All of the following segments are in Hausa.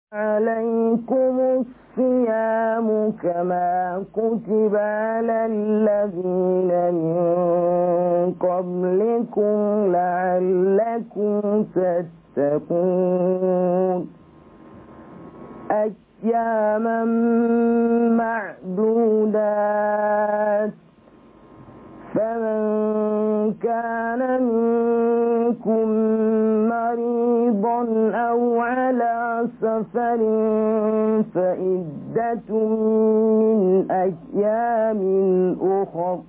عليكم الصيام كما كتب على الذين من قبلكم لعلكم تتقون أياما معدودات فمن كان منكم مريضا أو على سفر فإدة من أيام أخر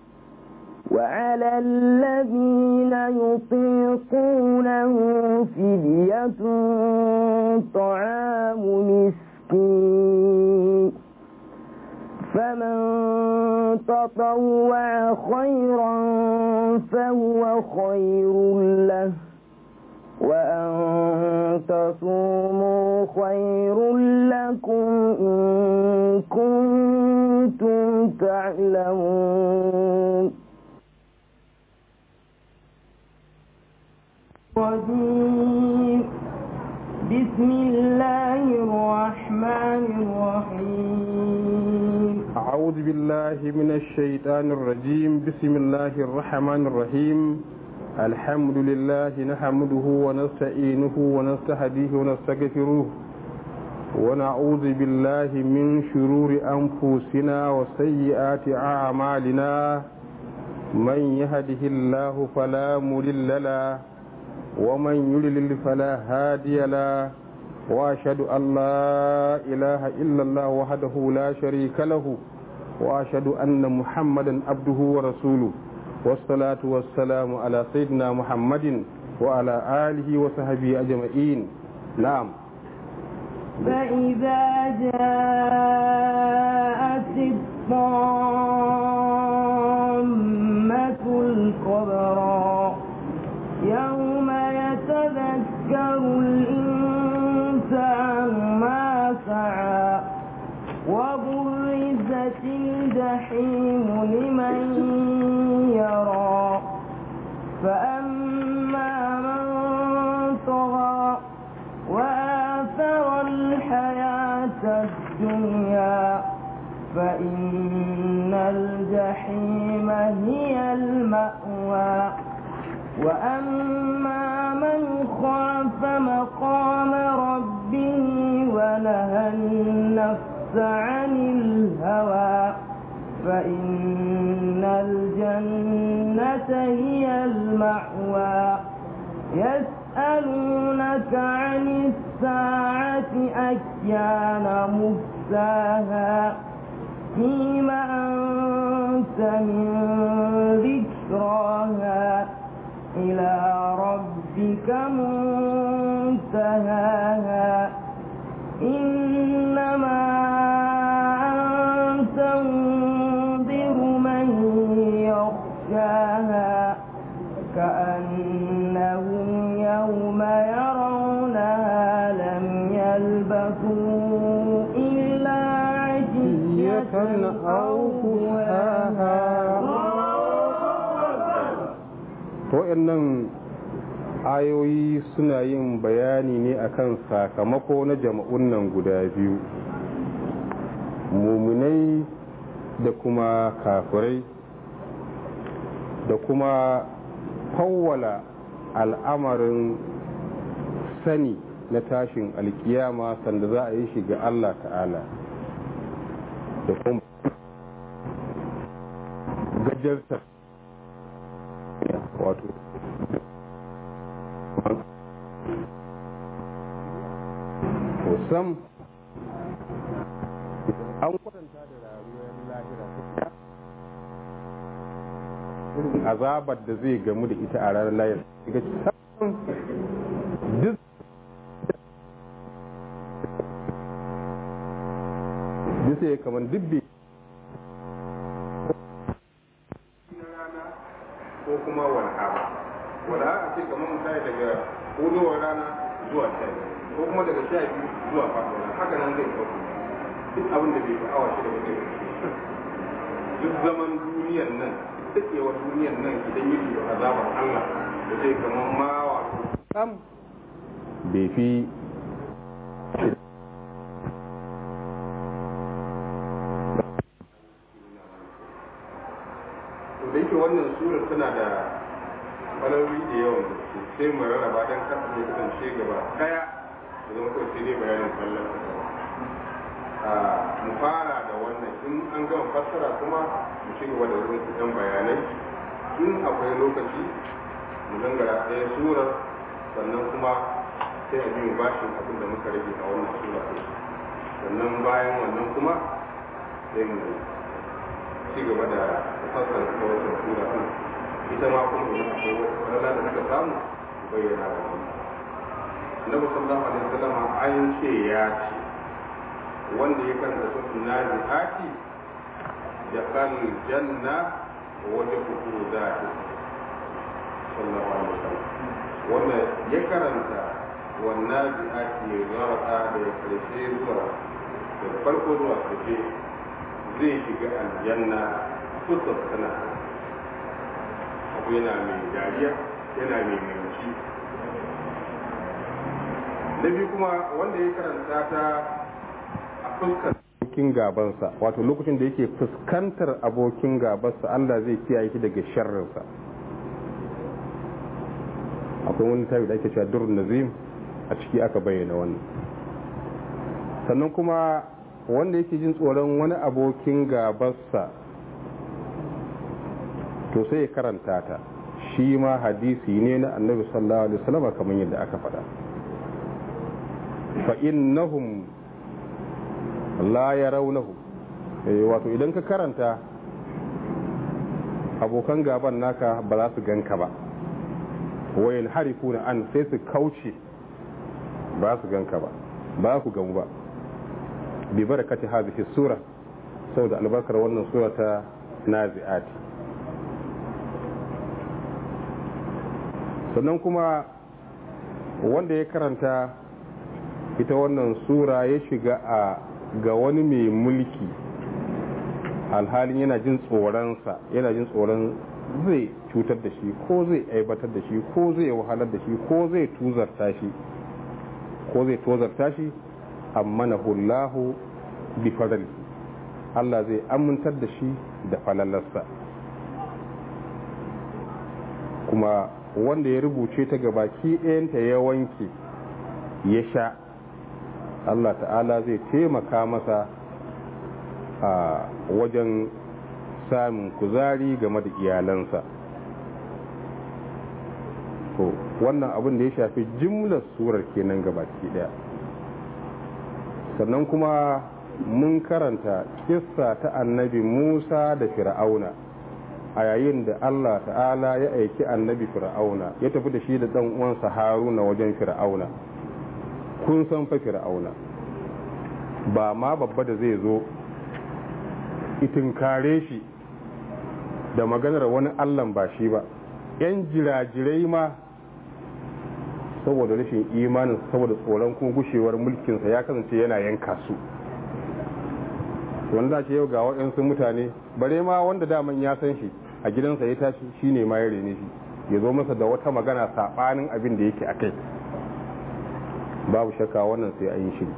وعلى الذين يطيقونه فدية طعام مسكين فمن تطوع خيرا فهو خير له وأن تصوموا خير لكم إن كنتم تعلمون الرجيم بسم الله الرحمن الرحيم أعوذ بالله من الشيطان الرجيم بسم الله الرحمن الرحيم الحمد لله نحمده ونستعينه ونستهديه ونستغفره ونعوذ بالله من شرور أنفسنا وسيئات أعمالنا من يهده الله فلا مضل له ومن يضلل فلا هادي له واشهد ان لا اله الا الله وحده لا شريك له واشهد ان محمدا عبده ورسوله والصلاه والسلام على سيدنا محمد وعلى اله وصحبه اجمعين نعم فإذا جاءت الطامة الكبرى يوم يتذكر الإنسان ما سعى وبرزت الجحيم لمن يرى فأما من طغى وآثر الحياة الدنيا فإن الجحيم هي المأوى وأما من خاف مقام ربه ونهى النفس عن الهوى فإن الجنة هي المأوى يسألونك عن الساعة أيان مرساها فيم أنت من ذكراها إلى ربك منتهاها إنما أنت منذر من يخشاها كأنهم يوم يرونها لم يلبثوا إلا عشية أو wa'annan ayoyi suna yin bayani ne akan sakamako na jama'un nan guda biyu muminai da kuma kafirai da kuma fawwala al'amarin sani na tashin alkiyama sanda za a yi shi ga Allah ta'ala da kuma gajarta wato sam an kwatanta da rayuwar lahira irin azabar da zai gamu da ita a ranar lahira daga can duk bisa ya kamar dubbe ko kuma walha walha a ce kamar misali daga hudowar rana zuwa sha ko kuma daga sha biyu zuwa faɗuwa haka nan zai ɗauko duk abin da bai fi awa shida ba zai duk zaman duniyar nan daɗewar duniyar nan idan yi da azabar Allah da zai kamar ma wato sam bai fi wannan surar tana da falaloli da yawan gaske sai mu rarraba don kasa ne kasance gaba daya da zama kawai sai dai bayanin kallon kasa a mu fara da wannan in an gama fassara kuma mu ci gaba da wurin kudan bayanai in akwai lokaci mu gangara ɗaya surar sannan kuma sai a biyu bashin abin da muka rage a wannan sura ɗin sannan bayan wannan kuma sai mu ci gaba da fassara kuma wata sura ɗin ita ma kuma idan akwai wata falala da muka samu mu bayyana da mu Annabi sallallahu alaihi wasallam an ce ya ce wanda ya karanta suratul nazi'ati da kan janna wajen hukuru zati sallallahu alaihi wasallam wanda ya karanta wannan zi'ati ya zarata da ya karshe zuwa daga farko zuwa karshe zai shiga aljanna fuskar tana abu yana mai dariya yana mai mai na biyu kuma wanda ya karanta ta a fuskar abokin gabansa wato lokacin da yake fuskantar abokin gabansa Allah zai kiyaye shi daga sharrinsa akwai wani tabi da ake cewa durun nazim a ciki aka bayyana wannan sannan kuma wanda yake jin tsoron wani abokin gabansa to sai ya karanta ta shi ma hadisi ne na annabi sallallahu alaihi wasallam kamar yadda aka faɗa fa innahum la ya raunahu wato idan ka karanta abokan gaban naka ba za su ganka ba wayan harifu na an sai su kauce ba su ganka ba ba ku gamu ba bi barakati hadhihi sura saboda albarkar wannan sura ta nazi'ati sannan kuma wanda ya karanta ita wannan sura ya shiga a ga wani mai mulki alhalin yana jin tsoronsa yana jin tsoron zai cutar da shi ko zai aibatar da shi ko zai wahalar da shi ko zai tuzarta shi ko zai tozarta shi amma na hullahu bi fadali Allah zai amintar da shi da falalarsa kuma wanda ya rubuce ta gabaki ɗayanta ya wanke ya sha Allah ta'ala zai taimaka masa a wajen samun kuzari game da iyalansa to wannan abin da ya shafi jimlar surar kenan gabaki daya sannan kuma mun karanta kissa ta annabi musa da fir'auna a yayin da allah ta'ala ya aiki annabi fir'auna ya tafi da shi da ɗan uwansa haruna wajen fir'auna kun san fa fir'auna ba ma babba da zai zo kare shi da maganar wani allan ba shi ba yan jirajirai ma saboda rashin imanin saboda tsoron kuma gushewar mulkinsa ya kasance yana yanka su wanda ce yau ga waɗansu mutane bare ma wanda daman ya san shi a gidansa ya tashi shine ma ya rene shi ya zo masa da wata magana saɓanin abin da yake a kai babu shakka wannan sai an yi shiri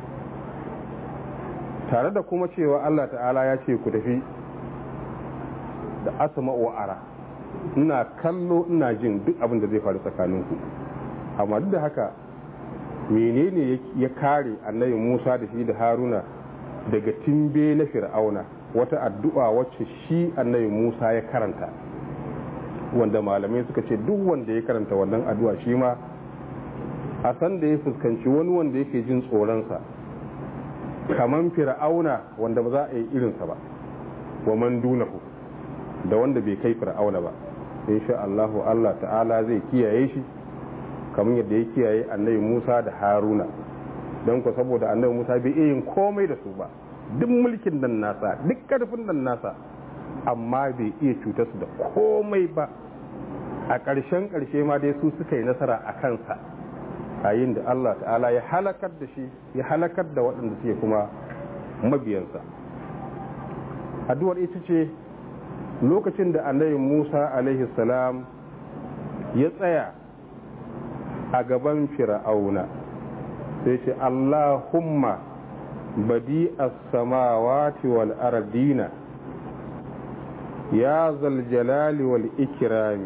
tare da kuma cewa Allah ta'ala ya ce ku tafi da asama wa ara ina kallo ina jin duk abin da zai faru tsakaninku amma duk da haka menene ya kare annabi Musa da shi da Haruna daga timbe na Fir'auna wata addu'a wacce shi annabi Musa ya karanta wanda malamai suka ce duk wanda ya karanta wannan addu'a shi ma a san da ya fuskanci wani wanda yake jin tsoronsa kaman fir'auna wanda ba za a yi irinsa ba wa man dunahu da wanda bai kai fir'auna ba insha Allahu Allah ta'ala zai kiyaye shi kamar yadda ya kiyaye annabi Musa da Haruna don ku saboda annabi Musa bai iya yin komai da su ba duk mulkin nan nasa duk karfin nan nasa amma bai iya cutar su da komai ba a ƙarshen ƙarshe ma dai su suka yi nasara a kansa a yin da Allah ta'ala ya halakar da shi ya halakar da waɗanda suke kuma mabiyansa addu'ar ita ce lokacin da annabi Musa alaihi salam ya tsaya a gaban fir'auna sai ce Allahumma badi as-samawati wal ardina ya zal jalali wal ikrami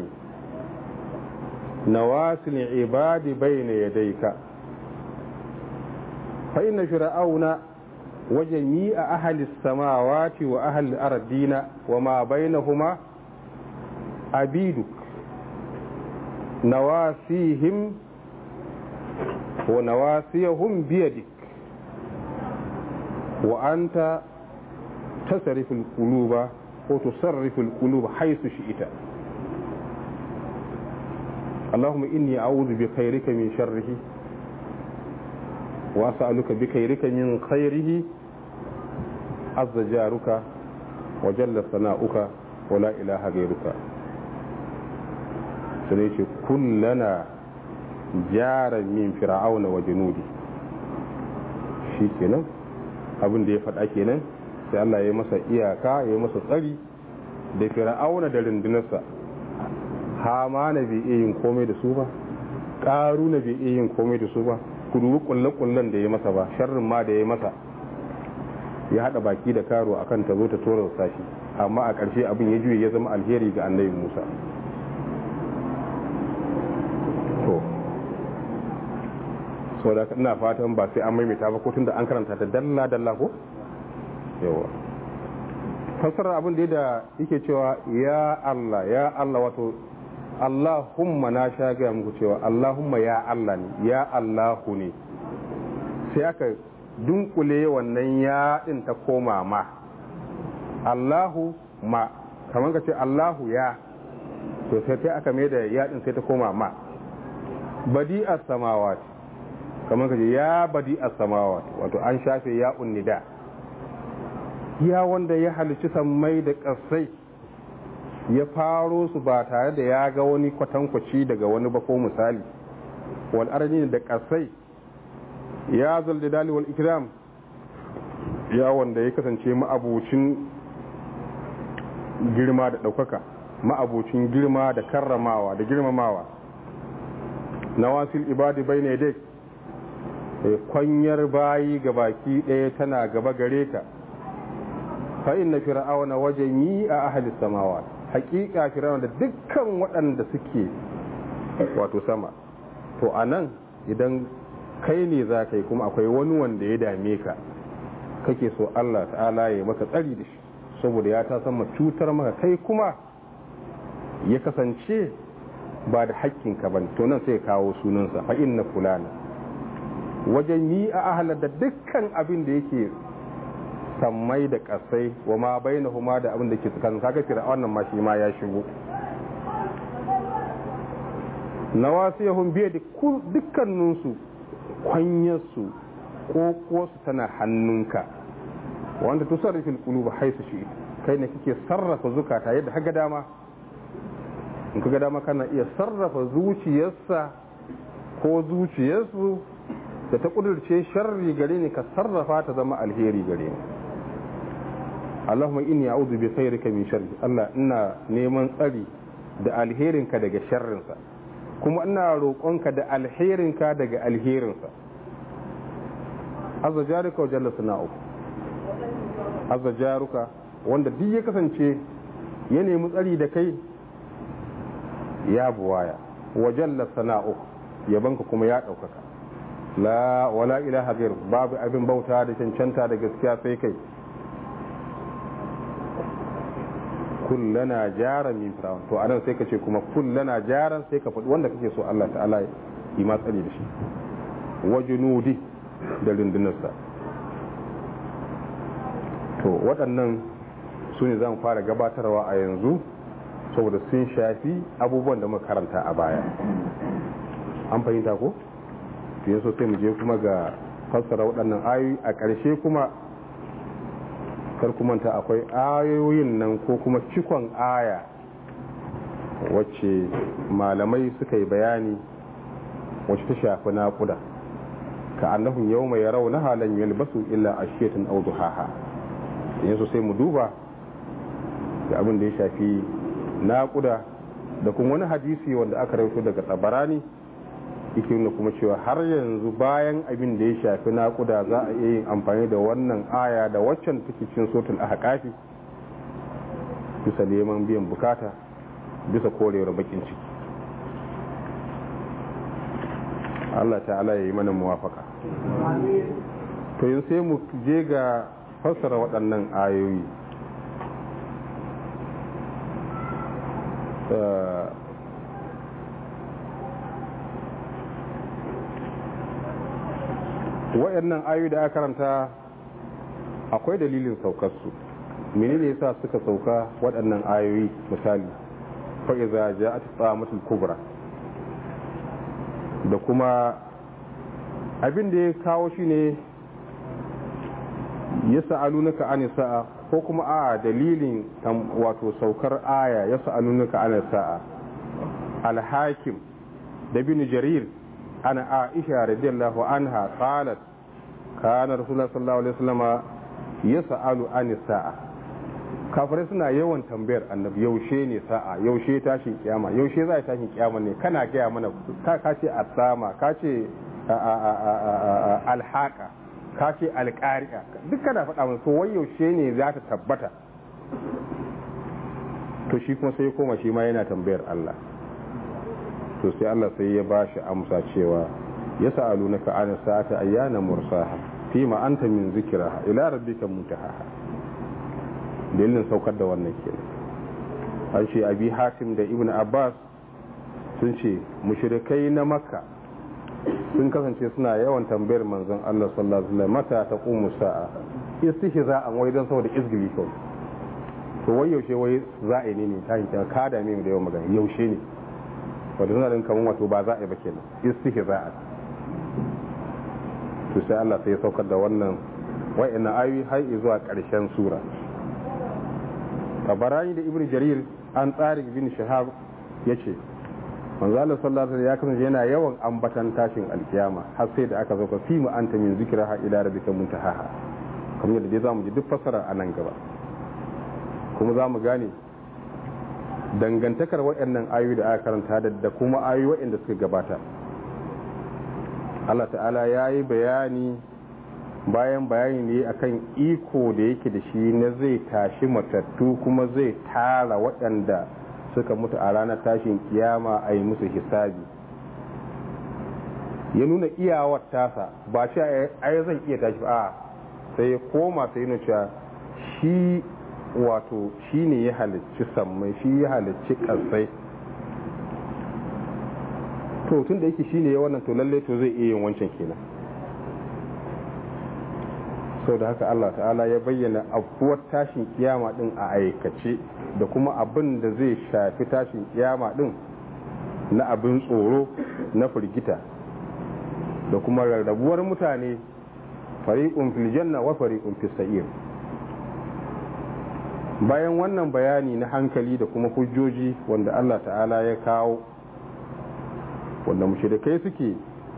nawasil ibadi bayna yadayka fa inna fir'auna wa jami'a ahli as-samawati wa ahli al-ardina wa ma bainahuma abiduk nawasihim wa nawasiyahum biyadik wa anta tasrifu al-quluba wa tusarrifu al-quluba haythu shi'ta اللهم إني أعوذ بخيرك من شره وأسألك بخيرك من خيره عز جارك وجل ثناؤك ولا إله غيرك سنيتي كلنا جارا من فرعون وجنودي shi kenan abin da ya faɗa kenan sai Allah ya masa iyaka ya masa tsari da fir'auna da rundunarsa hamana bai iya yin komai da su ba ƙaruna bai iya yin komai da su ba ku dubi kulle-kullen da ya masa ba sharrin ma da ya masa ya haɗa baki da karo akan ta zo ta tora sashi amma a ƙarshe abin ya juye ya zama alheri ga annabi musa to so da ina fatan ba sai an maimaita ba ko tunda an karanta ta dalla dalla ko yawa fassarar abin da da yake cewa ya Allah ya Allah wato Allahumma na sha gaya muku cewa Allahumma ya Allah ne ya Allahu ne sai aka dunkule wannan ya din ta koma ma Allahu ma kamar ka ce Allahu ya to sai sai aka mai da ya din sai ta koma ma badi as-samawati kamar ka ce ya badi as-samawati wato an shafe ya unnida ya wanda ya halicci sammai da ƙasai ya faro su ba tare da ya ga wani kwatankwaci daga wani ba ko misali wal arni da ƙasai ya zalda dali wal ikram ya wanda ya kasance ma'abucin girma da ɗaukaka ma'abucin girma da karramawa da girmamawa nawasil ibadi bai ne dai kwanyar bayi ga baki ɗaya tana gaba gare ka fa inna fir'auna wajen a ahli samawa hakika fir'auna da dukkan waɗanda suke wato sama to anan idan kai ne za ka yi kuma akwai wani wanda ya dame ka kake so Allah ta'ala ya maka tsari da shi saboda ya ta sama cutar maka kai kuma ya kasance ba da hakkinka ba to nan sai kawo sunansa fa inna fulana wajen yi a ahalar da dukkan abin da yake sammai da kasai wa ma baina huma da abin da ke tsakanin kaga fir'aun nan ma shi ma ya shigo nawasiyahum biya da dukkaninsu kwanyarsu ko kosu tana hannunka wanda tusarrifil quluba haisu shi kai ne kake sarrafa zukata yadda haga dama in kaga dama kana iya sarrafa zuciyarsa ko zuciyarsu da ta kudurce sharri gare ni ka sarrafa ta zama alheri gare ni Allahumma inni a'udhu bi khairika min sharri Allah ina neman tsari da alherinka daga sharrinsa kuma ina roƙonka da alherinka daga alherinsa azza jaruka wa jalla sana'u azza jaruka wanda duk ya kasance ya nemi tsari da kai ya buwaya wa jalla sana'u yabanka kuma ya ɗaukaka la wala ilaha ghair babu abin bauta da cancanta da gaskiya sai kai kullana jaran min fir'aun to anan sai ka ce kuma kullana jaran sai ka faɗi wanda kake so Allah ta'ala yi ma tsari da shi wa junudi da rundunarsa to waɗannan su ne zan fara gabatarwa a yanzu saboda sun shafi abubuwan da muka karanta a baya an fahimta ko to yanzu sai mu je kuma ga fassara waɗannan ayoyi a ƙarshe kuma kar manta akwai ayoyin nan ko kuma cikon aya wacce malamai suka yi bayani wacce ta shafi naƙuda ka annahum yau mai yarau na halin yalbasu illa ashiyatan aw duhaha yanzu sai mu duba da abin da ya shafi naƙuda da kuma wani hadisi wanda aka rawaito daga tsabarani yake nuna kuma cewa har yanzu bayan abin da ya shafi naƙuda za a iya yin amfani da wannan aya da waccan take cin sotul ahqafi bisa neman biyan bukata bisa korewar bakin ciki Allah ta'ala ya yi mana muwafaka to yin sai mu je ga fassara waɗannan ayoyi waɗannan ayoyi da aka karanta akwai dalilin saukarsu menene yasa suka sauka waɗannan ayoyi misali fa'iza ja'at tsamatul kubra da kuma abin da ya kawo shi ne ya sa'alunaka an sa'a ko kuma a dalilin wato saukar aya ya sa'alunaka an sa'a alhakim da bin jarir ana aisha radiyallahu anha qalat kana rasulullah sallallahu alaihi wasallama yas'alu an sa'a kafirai suna yawan tambayar annabi yaushe ne sa'a yaushe tashin kiyama yaushe za a tashin kiyama ne kana gaya mana ka ce asama ka ce alhaka ka ce alƙari'a duk kana faɗa mana so wai yaushe ne za ta tabbata to shi kuma sai koma shi ma yana tambayar Allah to sai Allah sai ya ba shi amsa cewa ya sa'alu na ka'ana sa'ata ayyana mursaha fi ma anta min zikraha ila rabbika muntahaha dalilin saukar da wannan kenan an ce abi hatim da ibn abbas sun ce mushrikai na makka sun kasance suna yawan tambayar manzon Allah sallallahu alaihi wasallam mata taqumu sa'a istihza'an wai don saboda izgili kawai to wai yaushe wai za a yi ne ta hinta ka da mai da yawan magana yaushe ne wanda suna din kaman wato ba za a yi ba kenan istihza'an to sai Allah sai ya saukar da wannan wa'annan ayoyi har zuwa ƙarshen sura tabarani da ibn jarir an tsari bin shahab ya ce manzo Allah sallallahu alaihi ya kasance yana yawan ambatan tashin alkiyama har sai da aka zo ka fi mu anta min zikraha ila rabbika muntahaha kamar yadda dai zamu ji duk fasara a nan gaba kuma zamu gane dangantakar waɗannan ayoyi da aka karanta da kuma ayoyi waɗanda suka gabata Allah ta'ala ya yi bayani bayan bayani ne akan iko da yake da shi na zai tashi matattu kuma zai tara waɗanda suka mutu a ranar tashin kiyama a yi musu hisabi ya nuna iyawar tasa ba shi ai zan iya tashi a sai ya koma sai nuna cewa shi wato shi ne ya halicci sammai shi ya halicci ƙasai to tun da yake shi ne ya wannan to lallai to zai iya yin wancan kenan sau da haka Allah ta'ala ya bayyana abuwar tashin kiyama din a aikace da kuma abin da zai shafi tashin kiyama din na abin tsoro na firgita da kuma rarrabuwar mutane fariƙun fil janna wa fariƙun fis sa'ir bayan wannan bayani na hankali da kuma hujjoji wanda Allah ta'ala ya kawo wanda mushrikai suke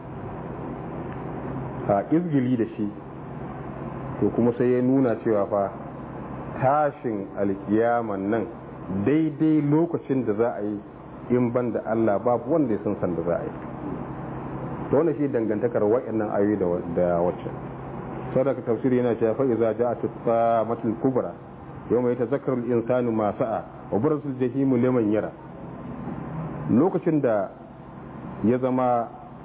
a izgili da shi to kuma sai ya nuna cewa fa tashin alkiyaman nan daidai lokacin da za a yi in ban da Allah babu wanda ya san san da za a yi to wannan shi dangantakar wa'annan ayoyi da wacce sadaka tafsiri yana cewa fa iza ja'at at-tamatul kubra yawma yatazakkaru al-insanu ma sa'a wa barasul jahimu liman yara lokacin da ya zama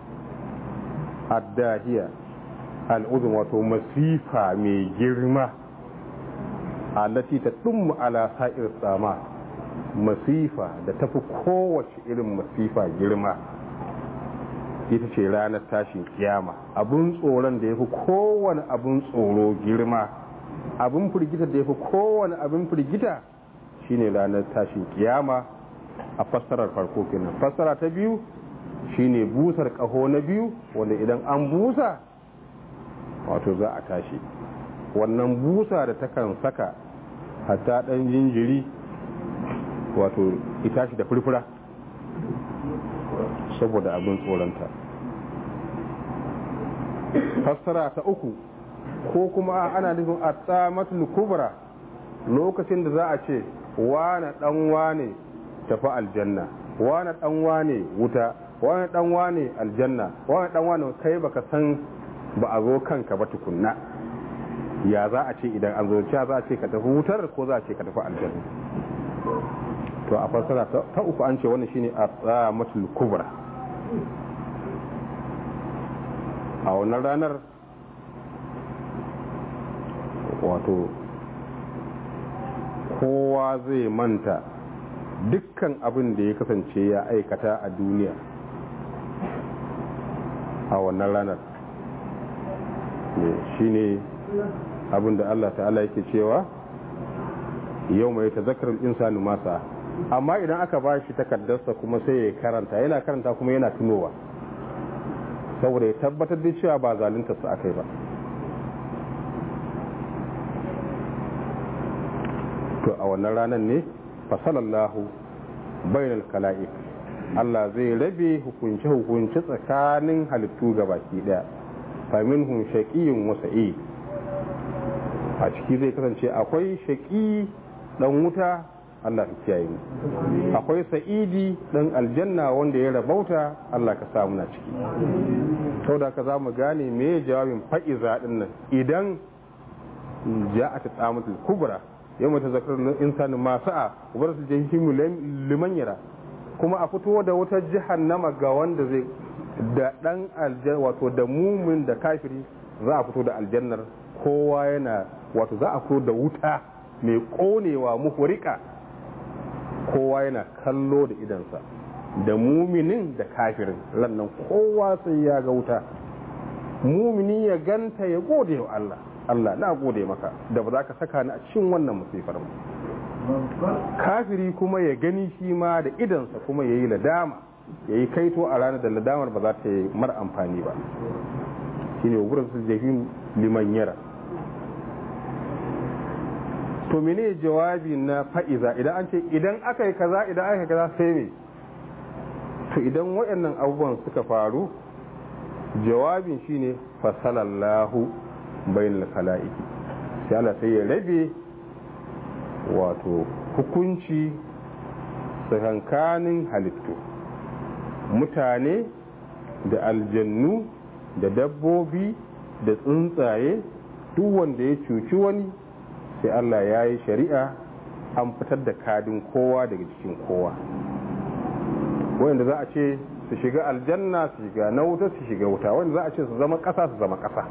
addahiya al'udun wato masifa mai girma allati ta ɗummu ala sa'ir tsama masifa da tafi kowace irin masifa girma ita ce ranar tashin kiyama abun tsoron da ya fi kowane abun tsoro girma abun firgita da ya fi kowane abun firgita shine ranar tashin kiyama a fassarar farko kenan fassara ta biyu shine busar ƙaho na biyu wanda idan an busa wato za a tashi wannan busa da takan saka hatta ɗan jinjiri wato ita shi da furfura saboda abin tsoronta fassara ta uku ko kuma ana nufin a tsamatul kubra lokacin da za a ce wane ɗan wane tafi aljanna wane ɗan wane wuta wane ɗan wane aljanna wane ɗan wane kai baka san ba a zo kanka ba tukunna ya za a ce idan an zo cewa za a ce ka tafi wutar ko za a ce ka tafi aljanna to a fassara ta uku an ce wannan shine at-tamatul kubra a wannan ranar wato kowa zai manta dukkan abin da ya kasance ya aikata a duniya a wannan ranar shine abin da Allah ta'ala yake cewa yau mai tazakarar insani masa amma idan aka ba shi takardarsa kuma sai ya karanta yana karanta kuma yana tunowa saboda ya tabbatar da cewa ba zalunta su aka yi ba to a wannan ranar ne fasalallahu bainal kala'ik Allah zai rabe hukunce-hukunce tsakanin halittu ga baki daya faminhum shaqiyyun wa sa'id a ciki zai kasance akwai shaqi dan wuta Allah ka kiyaye mu akwai sa'idi dan aljanna wanda ya rabauta Allah ka sa muna ciki saboda ka zamu gane me jawabin fa'iza din nan idan ja'at tsamatul kubra yamma ta zakar insani ma sa'a ubar su jahimu liman yara kuma a fito da wata jahannama ga wanda zai da dan aljanna wato da mumin da kafiri za a fito da aljannar kowa yana wato za a fito da wuta mai konewa muhurika kowa yana kallo da idansa da muminin da kafirin lannan kowa sai ya ga wuta mumini ya ganta ya gode wa Allah Allah na gode maka da ba za ka saka ni a cikin wannan musifar mu kafiri kuma ya gani shi ma da idansa kuma ya yi ladama ya yi kaito a ranar da ladamar ba za ta yi mar amfani ba shi ne wurin su jahim liman yara to mene jawabi na fa'iza idan an ce idan aka yi kaza idan aka yi kaza sai me to idan waɗannan abubuwan suka faru jawabin shine fasalallahu bainal khala'iki sai Allah sai ya rabe wato hukunci tsakankanin halittu mutane da aljannu da dabbobi da tsuntsaye duk wanda ya cuci wani sai Allah ya yi shari'a an fitar da kadin kowa daga cikin kowa wanda za a ce su shiga aljanna su shiga na wuta su shiga wuta wanda za a ce su zama ƙasa su zama ƙasa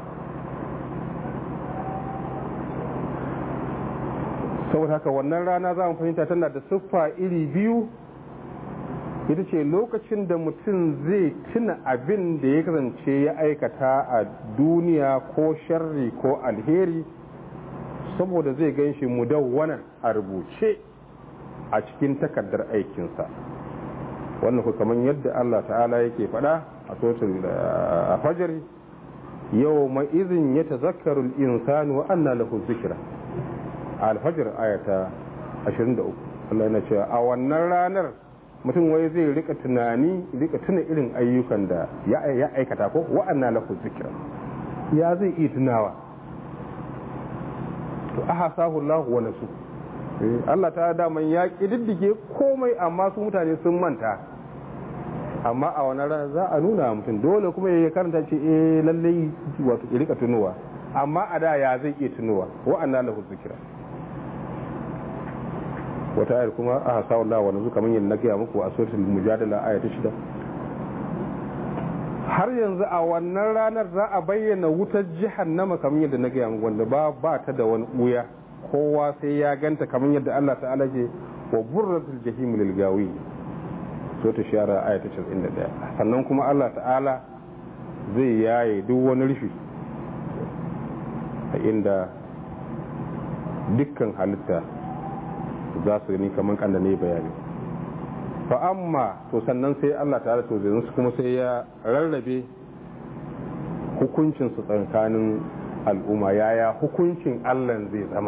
saboda haka wannan rana za mu fahimta tana da siffa iri biyu ita ce lokacin da mutum zai tuna abin da ya kasance ya aikata a duniya ko sharri ko alheri saboda zai gan shi mudawwanan a rubuce a cikin takardar aikinsa wannan ku kamar yadda Allah ta'ala yake faɗa a sotul a fajari yau mai izin ya tazakkaru insanu wa anna lahu zikra alfajir ayata 23 Allah yana cewa a wannan ranar mutum wai zai rika tunani rika tuna irin ayyukan da ya aikata ko wa'anna lahu zikra ya zai iya tunawa to ahasahu Allah wa nasu Allah ta daman ya kididdige komai amma su mutane sun manta amma a wani rana za a nuna mutum dole kuma ya karanta ce eh lallai wato ya rika tunowa amma a da ya zai iya tunowa wa'anna lahu zikra wata ayar kuma a hasa wallah wa nazu kamar yadda na gaya muku a suratul mujadala aya ta shida har yanzu a wannan ranar za a bayyana wutar jahannama kamar yadda na gaya muku wanda ba ba ta da wani buya kowa sai ya ganta kamar yadda Allah ta'ala ke wa burratul jahim lil gawi so ta shara aya ta 91 sannan kuma Allah ta'ala zai yaye duk wani rufi a inda dukkan halitta za su gani kamar kanda ne bayani fa amma to sannan sai Allah ta to zai su kuma sai ya rarrabe hukuncin su tsakanin al'umma yaya hukuncin Allah zai zama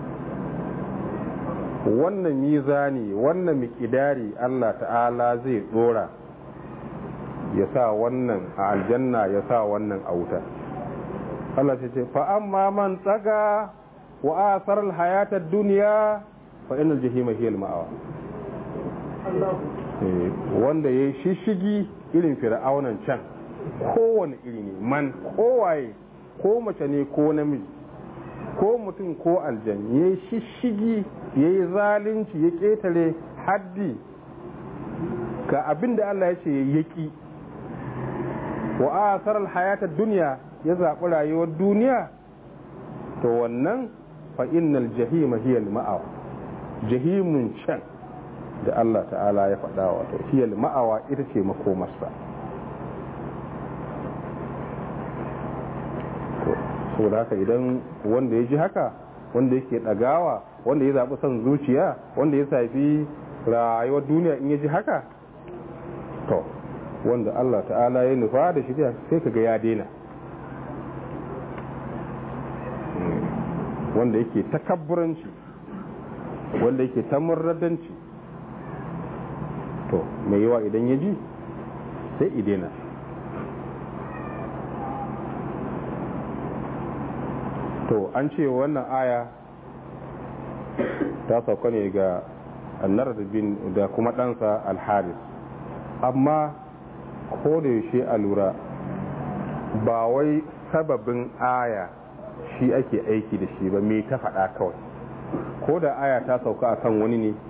wannan mizani wannan mikidari Allah ta'ala zai dora ya sa wannan a aljanna ya sa wannan a wuta Allah ce fa amma man tsaga wa asar hayata duniya fa inal jahima hiya al ma'awa wanda yayi shishigi irin fir'aunan can kowane iri ne man kowaye ko mace ne ko namiji ko mutum ko aljan ya yi shishigi ya yi zalunci ya ƙetare haddi ga abin da Allah ya ce ya ƙi wa asarar hayatar duniya ya zaɓi rayuwar duniya to wannan fa'innal jahima hiyal ma'awa jahimun can da Allah ta'ala ya faɗa wato hiyal ma'awa ita ce makomarsa saboda haka idan wanda ya ji haka wanda yake ɗagawa wanda ya zaɓi son zuciya wanda ya safi rayuwar duniya in ya ji haka to wanda Allah ta'ala ya nufa da shirya sai kaga ya daina wanda yake takabburanci wanda yake tamurradanci to mai yawa idan ya ji sai idena to an ce wannan aya ta sauka ne ga annar bin da kuma ɗansa alharis amma ko da yaushe a lura ba wai sababin aya shi ake aiki da shi ba me ta faɗa kawai ko da aya ta sauka a kan wani ne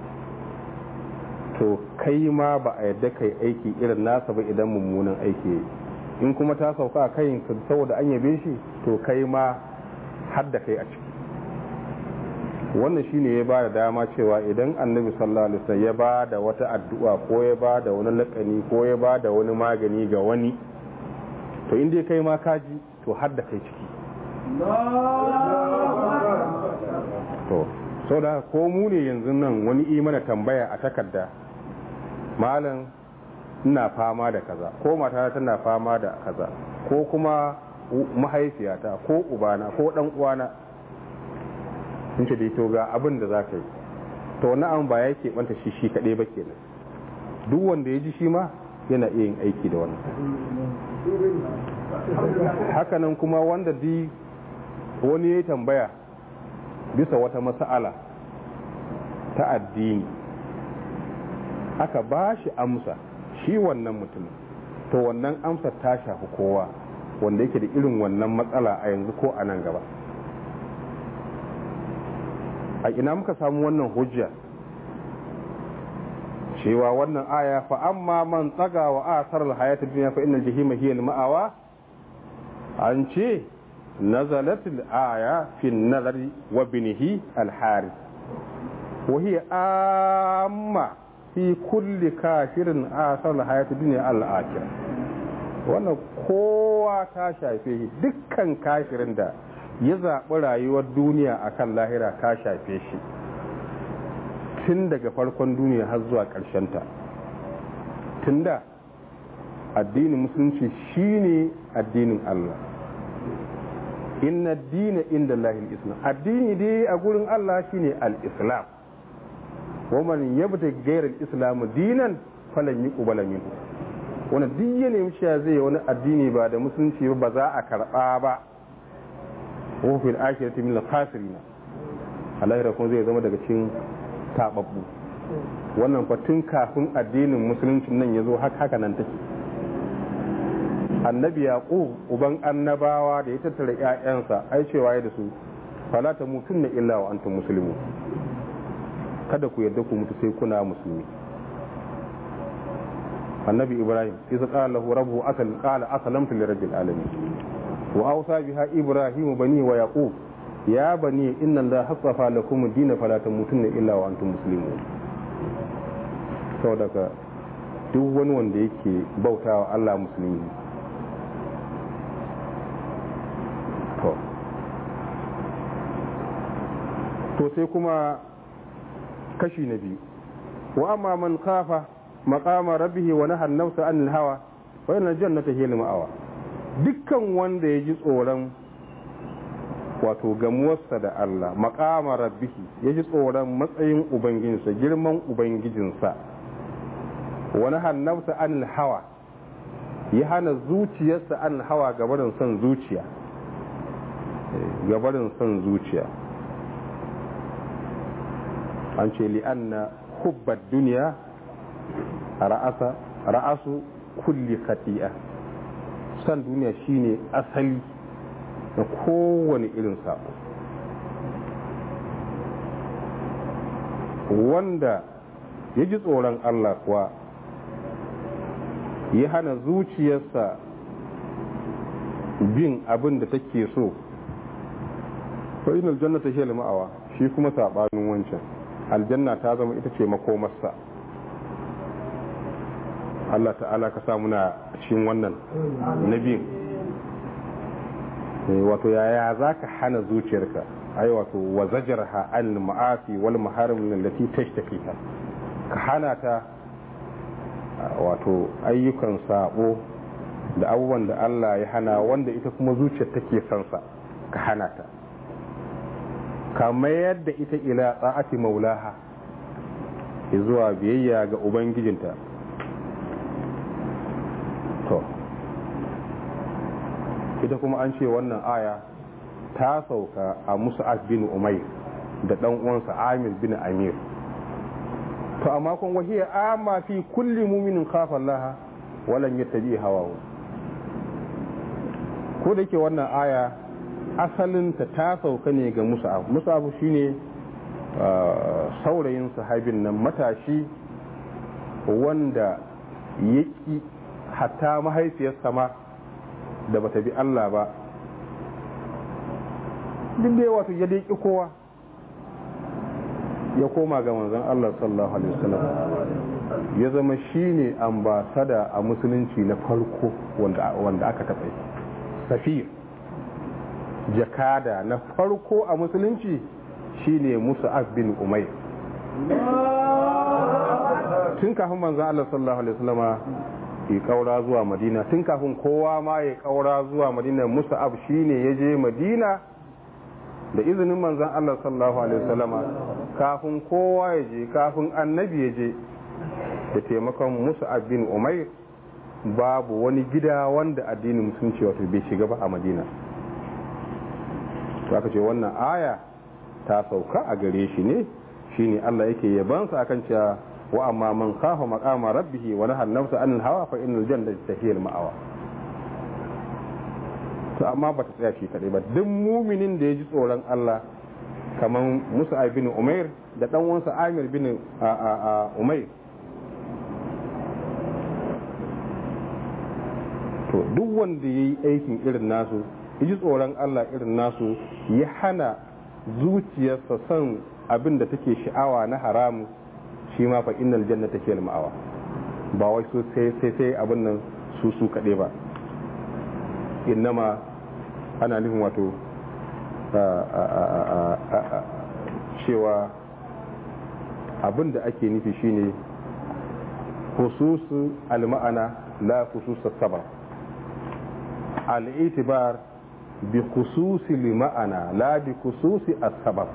to kai ma ba a yadda kai aiki irin nasa ba idan mummunan aiki in kuma ta sauka a kai saboda an yabe shi to kai ma har da kai a ciki wannan shine ya ba da dama cewa idan annabi sallallahu alaihi wasallam ya ba da wata addu'a ko ya ba da wani lakani ko ya ba da wani magani ga wani to in dai kai ma kaji to har da kai ciki to sau da ko mu ne yanzu nan wani imana tambaya a takarda malam ina fama da kaza ko mata tana fama da kaza ko kuma mahaifiyata ko ubana ko dan uwana sun ce dai to ga abin da za ka yi to wani an ba ya keɓanta shi shi kaɗai ba kenan duk wanda ya ji shi ma yana iya yin aiki da wannan hakanan kuma wanda di wani ya tambaya bisa wata mas'ala ta addini aka ba shi amsa shi wannan mutumin to wannan amsar ta shafi kowa wanda yake da irin wannan matsala a yanzu ko a nan gaba a ina muka samu wannan hujja cewa wannan aya fa amma man tsaga wa asar alhayat dunya fa innal jahima hiya al-ma'awa an ce nazalat al-aya fi an-nazari wa binihi al-harith wa hiya amma fi kulli kafirin asar alhayat dunya al-akhirah wannan kowa ta shafe shi dukkan kafirin da ya zaɓi rayuwar duniya akan lahira ta shafe shi tun daga farkon duniya har zuwa ta tun da addinin musulunci shine addinin Allah inna dina inda lahil islam addini dai a gurin Allah shine al-islam wa man yabta gairar islam dinan falan yi kubala minhu wani duk ya nemi cewa zai wani addini ba da musulunci ba za a karba ba wa fil akhirati min al-khasirin Allah kuma zai zama daga cikin tababbu wannan fatun kafin addinin musulunci nan ya zo haka nan take annabi yaqub uban annabawa da ya tattara ƴaƴansa ai cewa ya da su fala ta mutunna illa wa antum muslimun kada ku yarda ku mutu sai kuna musulmi annabi ibrahim isa qala lahu rabbuhu asal qala aslamtu lirabbil alamin wa awsa biha ibrahim bani wa yaqub ya bani inna allaha hasafa lakum ad-din fala tamutunna illa wa antum muslimun saboda ka duk wani wanda yake bautawa Allah musulmi to to sai kuma kashi na biyu wa amma man kafa maqama rabbihi wa nahana nafsa anil hawa wa inna jannata hiya al-ma'awa dukkan wanda ya ji tsoron wato gamuwarsa da Allah maqama rabbihi ya ji tsoron matsayin ubangijinsa girman ubangijinsa wa nahana nafsa anil hawa ya hana zuciyarsa an hawa gabarin son zuciya gabarin son zuciya an ce li'anna hubbar duniya ra'asa ra'asu kulli khati'a san duniya shine asali na kowane irin sabo wanda ya ji tsoron Allah kuwa ya hana zuciyarsa bin abin da take so fa inal jannata hiya ma'awa shi kuma sabanin wancan aljanna ta zama ita ce makomarsa Allah ta'ala ka sa muna cikin wannan na biyun wato yaya za ka hana zuciyarka ai wato wa zajarha al ma'asi wal maharim allati tashtakiha ka hana ta wato ayyukan sabo da abubuwan da Allah ya hana wanda ita kuma zuciyar take son sa ka hana ta ka mayar da ita ila tsa'ati maulaha zuwa biyayya ga ubangijinta to ita kuma an ce wannan aya ta sauka a musa'ad bin umair da dan uwansa amir bin amir to amma kun wahiya amma fi kulli muminin khafa Allah walan yattabi hawahu ko da ke wannan aya asalinta ta sauka ne ga musa'ab musa'ab shine saurayin sahabin nan matashi wanda yaki hatta mahaifiyarsa ma da bata bi Allah ba duk da wato ya dai kowa ya koma ga manzon Allah sallallahu alaihi wasallam ya zama shine ambasada a musulunci na farko wanda aka taɓa safir jakada na farko a musulunci shine Musa'ab bin Umayr tun kafin manzon Allah sallallahu alaihi wasallama ya kaura zuwa madina tun kafin kowa ma ya kaura zuwa madina musa'ab shine ya je madina da izinin manzan Allah sallallahu alaihi wasallama kafin kowa ya je kafin annabi ya je da taimakon musa'ab bin umair babu wani gida wanda addinin musulunci wato bai shiga ba a madina to aka ce wannan aya ta sauka a gare shi ne shine Allah yake yabansa akan cewa wa amma man khafa maqama rabbih wa nahaa an-nafsa 'anil hawa fa innal jannata hiya al-ma'wa to amma bata tsaya shi kadai ba duk muminin da ya ji tsoron Allah kaman Musa bin Umair da dan uwansa Amir bin Umair to duk wanda yayi aikin irin nasu ya ji tsoron Allah irin nasu ya hana zuciyarsa son abin da take sha'awa na haramu shi ma fa innal jannata hiya ma'awa ba wai so sai sai sai abin nan su su kade ba innama ana nufin wato cewa abin da ake nufi shine khususu al-ma'ana la khususu sabab al-itibar bi khususi al-ma'ana la bi khususi as-sabab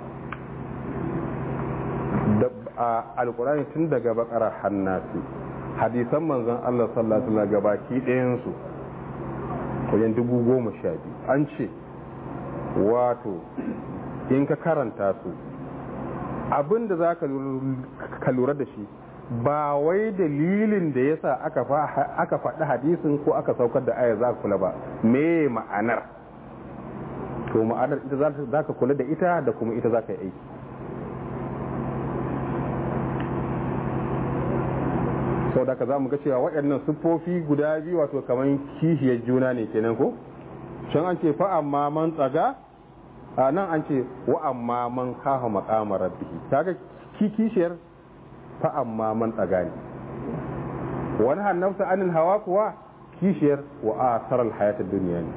a alkurani tun daga bakara hannasi hadisan manzon Allah sallallahu alaihi wasallam gabaki ɗayan su wajen dubu goma sha biyu an ce wato in ka karanta su abin da za ka lura da shi ba wai dalilin da yasa aka faɗi hadisin ko aka saukar da aya za ka kula ba me ma'anar to ma'anar ita za ka kula da ita da kuma ita za ka yi aiki sau da ka za mu ga cewa waɗannan siffofi guda biyu wato kamar kishiyar juna ne kenan ko can an ce fa amma man tsaga a nan an ce wa amma man kafa maƙama rabbihi kaga ki kishiyar fa amma man tsaga ne wani hannafsa anil hawa kuwa kishiyar wa asarar hayatar duniya ne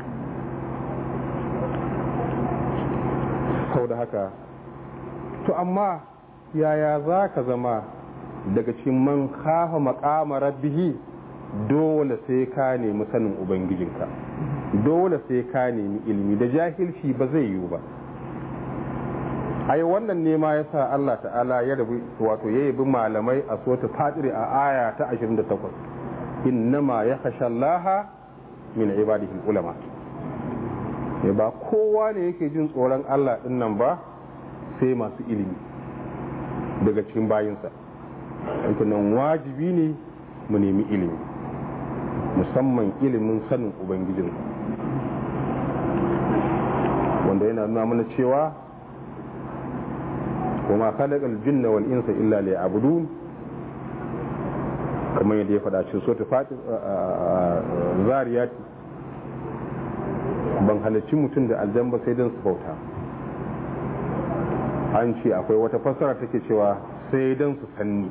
sau da haka to amma yaya za ka zama daga cikin man kafa makama rabbihi dole sai ka nemi sanin ubangijinka dole sai ka nemi ilimi da jahilci ba zai yiwu ba ai wannan ne ma yasa Allah ta'ala ya rabu wato ya yabi malamai a sota fadiri a aya ta 28 innama yakhsha Allah min ibadihi ulama ne ba kowa ne yake jin tsoron Allah din nan ba sai masu ilimi daga cikin bayinsa nan wajibi ne mu nemi ilimi musamman ilimin sanin ubangijin wanda yana nuna mana cewa kuma khalaqal jinna wal insa illa liya'budun kamar yadda ya faɗa cikin sura fatir zariyati ban halarci mutum da aljan ba sai don su bauta an ce akwai wata fassara take cewa sai don su sanni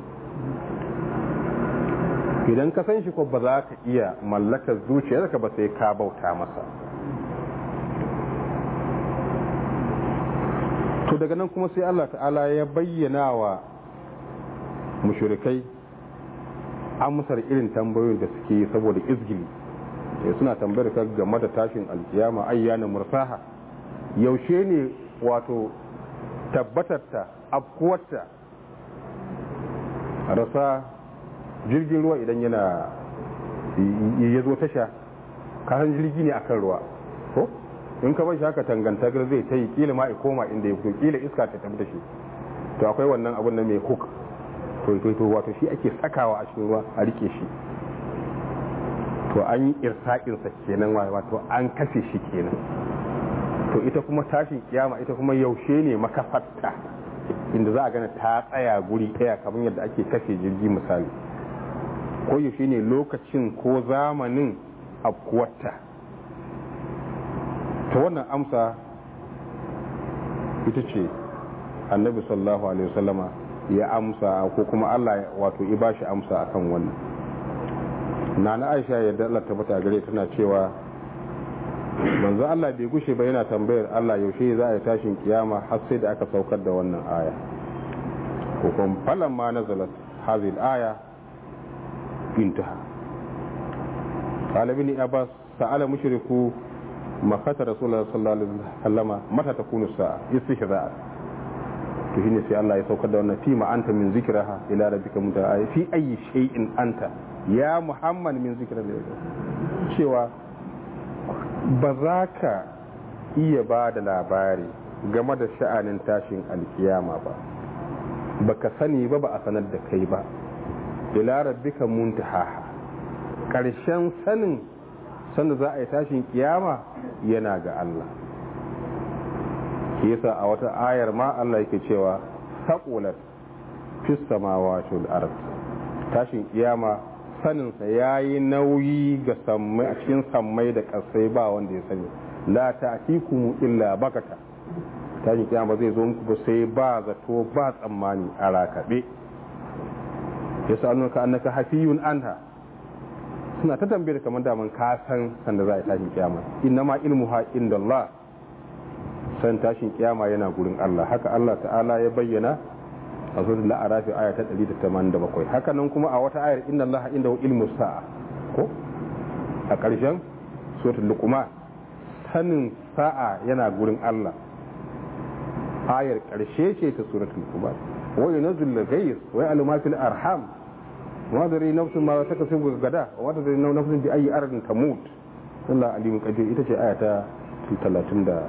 idan ka san shi ko ba za ka iya mallakar zuciyarka ba sai ka bauta masa to daga nan kuma sai Allah ta'ala ya bayyana wa mushrikai amsar irin tambayoyin da suke yi saboda izgili sai suna tambayar ka game da tashin alkiyama ayyana mursaha yaushe ne wato tabbatarta afkuwarta rasa jirgin ruwa idan yana ya zo tasha kasan jirgi ne akan ruwa ko in ka bar shi haka tangantakar zai ta yi kila ma ya koma inda ya fito kila iska ta tafi da shi to akwai wannan abun na mai hook to to wato shi ake sakawa a cikin ruwa a rike shi to an yi irsaƙinsa kenan wato an kashe shi kenan to ita kuma tashin kiyama ita kuma yaushe ne makafarta inda za a gana ta tsaya guri ɗaya kamar yadda ake kashe jirgi misali ko yaushe ne lokacin ko zamanin afkuwarta ta wannan amsa ita ce annabi sallallahu alaihi wasallama ya amsa ko kuma Allah wato ya bashi amsa akan wannan nana Aisha yadda Allah tabbata gare tana cewa manzo Allah bai gushe ba yana tambayar Allah yaushe za a yi tashin kiyama har sai da aka saukar da wannan aya ko kuma falan ma nazalat hadhihi al-aya intaha قال ابن عباس سأل مشركو مكة رسول الله صلى الله عليه وسلم متى تكون الساعة استهزاء to shine sai Allah ya saukar da wannan fima anta min zikraha ila rabbika muntaha fi ayi shay'in anta ya muhammad min zikra cewa ba za ka iya ba da labari game da sha'anin tashin alkiyama ba baka sani ba ba a sanar da kai ba ila rabbika muntaha karshen sanin sanda za a yi tashin kiyama yana ga Allah yasa a wata ayar ma Allah yake cewa saqulat fis samawati wal ard tashin kiyama sanin sa yayi nauyi ga sammai a cikin sammai da kasai ba wanda ya sani la ta'tikum illa bakata tashin kiyama zai zo muku ba sai ba zato ba tsammani a rakabe yasa annaka annaka hafiyun anha suna ta tambayar kamar daman ka san sanda za a yi tashin kiyama innama ilmuha indallah san tashin kiyama yana gurin Allah haka Allah ta'ala ya bayyana a suratul la'arafi aya ta 187 haka nan kuma a wata ayar inna Allah indahu ilmu sa'a ko a ƙarshen suratul luqman sanin sa'a yana gurin Allah ayar ƙarshe ce ta suratul luqman wa yunzil al-ghayth wa ya'lamu ma fil arham wa dari nafsun ma takasibu gada wa dari nafsun bi ayi ardin tamut Allah alimun qadir ita ce aya ta 34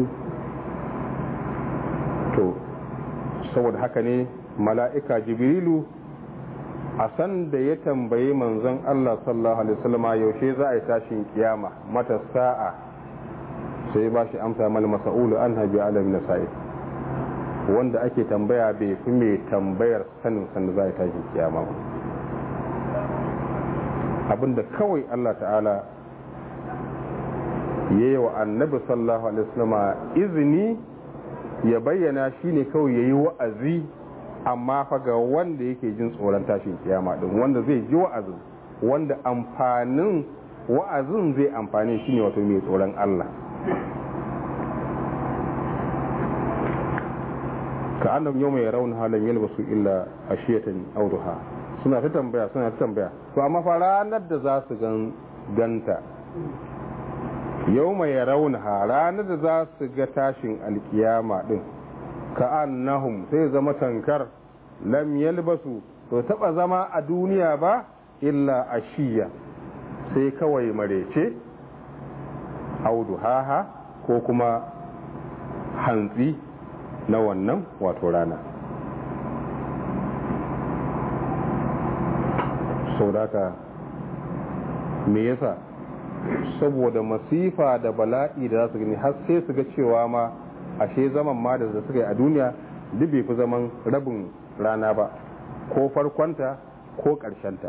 to saboda haka ne mala'ika jibrilu a san da ya tambayi manzon Allah sallallahu alaihi wasallama yaushe za a yi tashin kiyama mata sa'a sai ba shi amsa mal mas'ulu an habi alam na sa'i wanda ake tambaya bai fi mai tambayar sanin sanda za a yi tashin kiyama ba abinda kawai Allah ta'ala ya yi wa annabi sallallahu alaihi wasallama izini ya bayyana shi ne kawai ya yi wa'azi amma fa ga wanda yake jin tsoron tashin kiyama din wanda zai ji wa'azin wanda amfanin wa'azin zai amfani shi ne wato mai tsoron Allah ka annab yau mai raun halin yalbasu illa ashiyatan auduha suna ta tambaya suna ta tambaya to amma fa ranar da za su ganta yau mai raunha ranar da za su ga tashin alkiyama din ka annahum sai zama tankar lam yalbasu to taba zama a duniya ba illa ashiya sai kawai marece audu haha ko kuma hantsi na wannan wato rana sau da me yasa saboda masifa da bala'i da za su gani har sai su ga cewa ma ashe zaman ma da suka yi a duniya duk bai fi zaman rabin rana ba ko farkonta ko ƙarshenta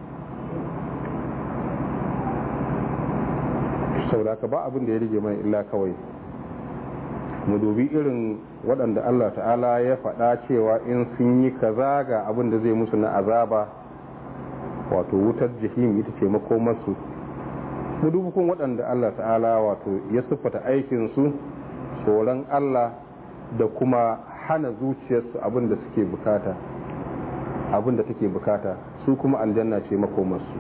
saboda ka ba abin da ya rige mana illa kawai mu dubi irin waɗanda Allah ta'ala ya faɗa cewa in sun yi kaza ga abin da zai musu na azaba wato wutar jihim ita ce makomarsu mu dubi kun waɗanda Allah ta'ala wato ya siffata aikinsu tsoron Allah da kuma hana zuciyarsu abin da suke bukata abin da take bukata su kuma aljanna ce makomarsu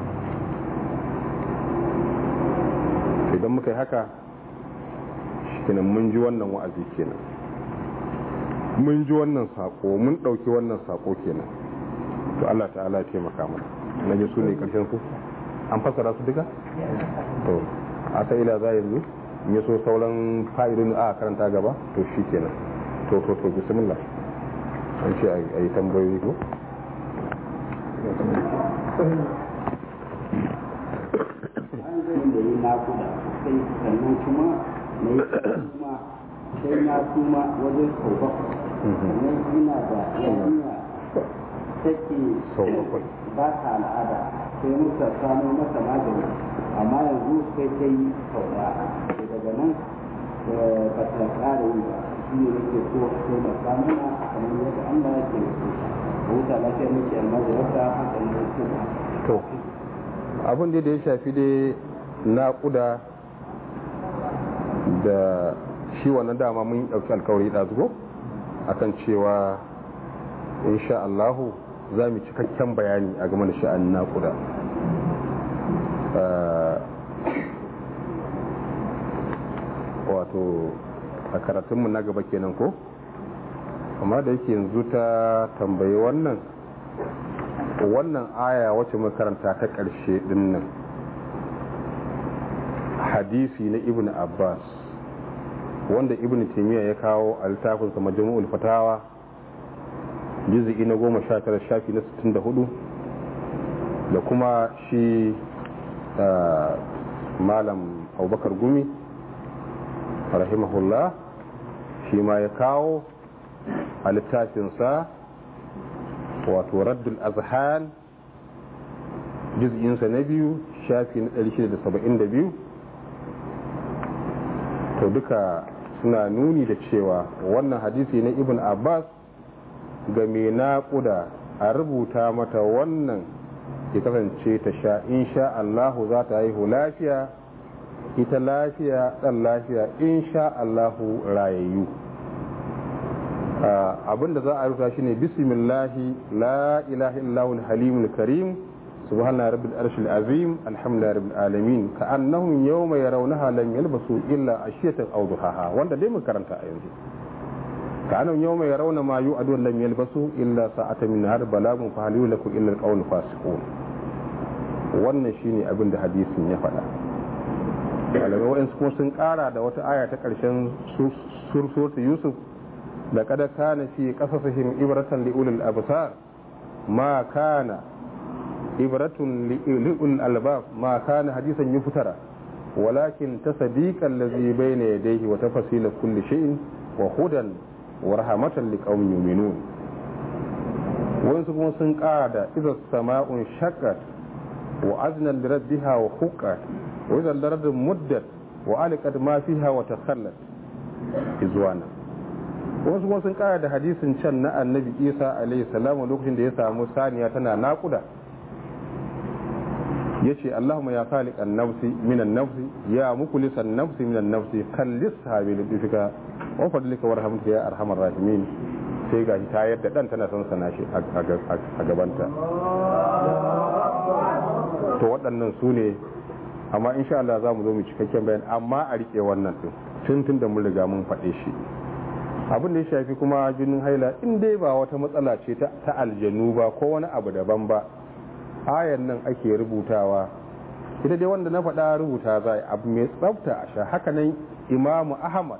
idan muka yi haka kenan mun ji wannan wa'azi kenan mun ji wannan sako mun ɗauki wannan sako kenan to Allah ta'ala ya taimaka mana na ji su ne ƙarshen su an fassara su duka to a ta ila za yanzu in ya so sauran fa'idun a karanta gaba to shi kenan to to to bismillah an ce a yi tambayoyi ko an zai da yi nakuda sai sannan kuma na yi kuma sai na kuma wajen sau bakwai sannan ina da yarinya take Sau bakwai. ba ta al'ada sai muka samo mata magani amma yanzu sai ta yi sau ɗaya sai daga nan eh, ba ta ƙara yi ba shi ne nake so sai na samu na kamar yadda Allah yake so a huta lafiya nake almajirarta haka ne kuma to abin da ya shafi dai naƙuda da shi wannan dama mun ɗauki alkawari ɗazugo akan cewa insha Allahu za mu cikakken bayani a game da sha'anin naƙuda Ah, wato a karatunmu na gaba kenan ko amma da yake yanzu ta tambayi wannan wannan aya wacce muka karanta ta ƙarshe din nan hadisi na ibn abbas wanda ibn taimiyya ya kawo a littafinsa majmu'ul fatawa juz'i na goma sha tara shafi na sittin da hudu da kuma shi ah, malam abubakar gumi rahimahullah shi ma ya kawo a littafinsa wato raddul azhan juz'insa na biyu shafi na 672 to duka suna nuni da cewa wannan hadisi na ibn abbas ga mai naƙuda a rubuta mata wannan ya kasance ta sha insha Allahu za ta haihu lafiya ita lafiya ɗan lafiya insha Allahu rayayyu abinda za a rubuta shine bismillahi la ilaha illahul halimul karim subhana rabbil arshil azim alhamdulillahi rabbil alamin ka annahum yawma yarawnaha lam yalbasu illa ashiyatan aw duhaha wanda dai mun karanta a yanzu ka annahum yawma yarawna ma yu'adu lam yalbasu illa sa'atan min har balagun fa hal yulaku illa alqawlu fasiqun wannan shine abin da hadisin ya faɗa malamai wa'ansu kuma sun ƙara da wata aya ta ƙarshen sursurta yusuf da kada kana fi qasasihim ibratan li ulil absar ma kana ibratun li ulil albab ma kana hadisan yuftara walakin tasdiqa allazi bayna yadayhi wa tafsila kulli shay'in wa hudan wa rahmatan liqaumin yu'minun wayansu kuma sun ƙara da idza sama'un shaqqat wa azna li rabbiha wa huqqat wa idza al-ardu muddat wa aliqat ma fiha wa takhallat izwana wasu kuma sun kara da hadisin can na annabi isa alaihi salamu lokacin da ya samu saniya tana nakuda ya ce allahumma ya khaliq nafsi minan nafsi ya mukulisan nafsi minan nafsi kallis habi lidifika wa fadlika warhamka ya arhamar rahimin sai gashi ta yadda dan tana son sana shi a gabanta to waɗannan su ne amma insha Allah za mu zo mu cikakken bayan amma a rike wannan din tun tun da mun riga mun faɗe shi abin da ya shafi kuma jinin haila in dai ba wata matsala ce ta aljanu ba ko wani abu daban ba ayan nan ake rubutawa ita dai wanda na faɗa rubuta za abu mai tsafta a sha hakanan imamu ahmad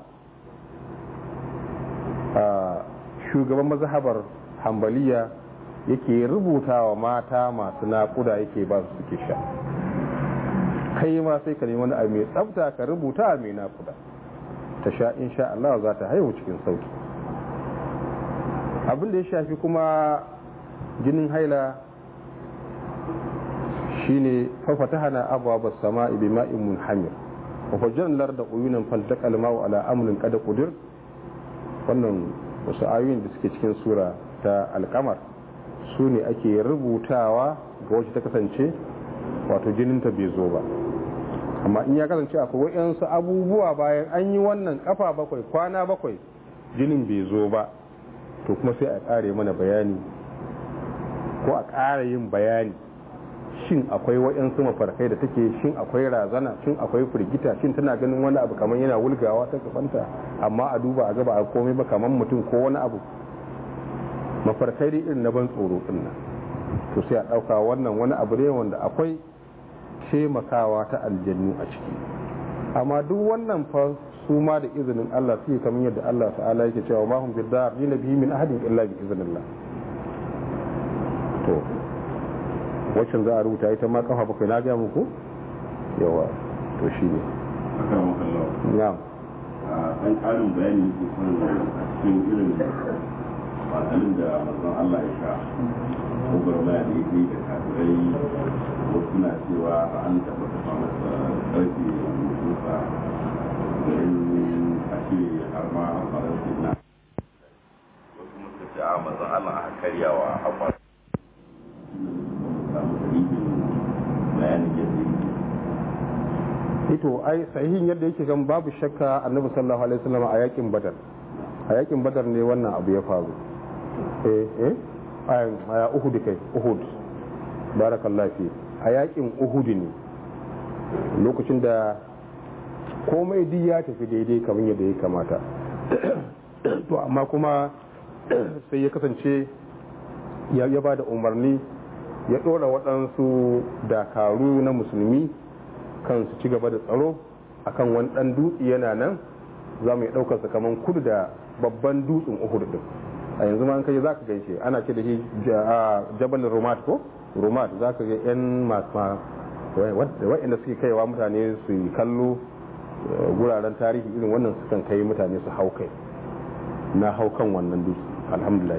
shugaban mazhabar hambaliya yake rubuta wa mata masu naƙuda yake ba su suke sha kai ma sai ka nemi wani abu mai tsafta ka rubuta mai naƙuda ta sha insha Allah za ta haihu cikin sauki abin da ya shafi kuma jinin haila shine fafatahana abwaaba as-sama'i bima'in munhamir wa fajjarna larda uyunan faltaqa al-ma'u ala amrin qad qudir wannan wasu ayoyin da suke cikin sura ta alkamar su ne ake rubutawa ga wacce ta kasance wato jininta bai zo ba amma in ya kasance akwai waɗansu abubuwa bayan an yi wannan kafa bakwai kwana bakwai jinin bai zo ba to kuma sai a ƙare mana bayani ko a ƙara yin bayani shin akwai waɗansu mafarkai da take shin akwai razana shin akwai firgita shin tana ganin wani abu kamar yana wulgawa ta gabanta amma a duba a gaba a komai ba kamar mutum ko wani abu mafarkai dai irin na ban tsoro din nan to sai a ɗauka wannan wani abu ne wanda akwai taimakawa ta aljannu a ciki amma duk wannan fa su ma da izinin Allah suke kamar yadda Allah ta'ala yake cewa ma hum bidar ni nabi min ahadin illa bi iznillah to waccan za a rubuta ita ma kafa bakwai na ga muku yawa to shine akan makallau na'am a ɗan ƙarin bayani ke son a cikin irin wasannin da mazan Allah ya sha ko garmaya da yake da kafirai wasu na cewa an taɓa taɓa masa ƙarfi a mutunsa garin a shirya har ma a faransa na wasu muka ce a mazan Allah a karyawa a faransa samu dalilin bayanin yadda yake ito ai sahihin yadda yake gan babu shakka annabi sallallahu alaihi wasallam a yakin badar a yakin badar ne wannan abu ya faru eh eh a uhud kai uhud barakallahu fi a yakin uhud ne lokacin da komai duk ya tafi daidai kamar yadda ya kamata to amma kuma sai ya kasance ya ba da umarni ya ɗora waɗansu dakaru na musulmi kan su ci gaba da tsaro akan wani ɗan dutse yana nan za mu yi ɗaukarsa kamar kudu da babban dutsen uhud din a yanzu ma an kai za ka gaishe ana ce da shi jabal romat ko romat za ka ga yan masu wa'inda suke kaiwa mutane su yi kallo guraren tarihi irin wannan sukan kai mutane su hau kai na hau kan wannan dutse alhamdulillah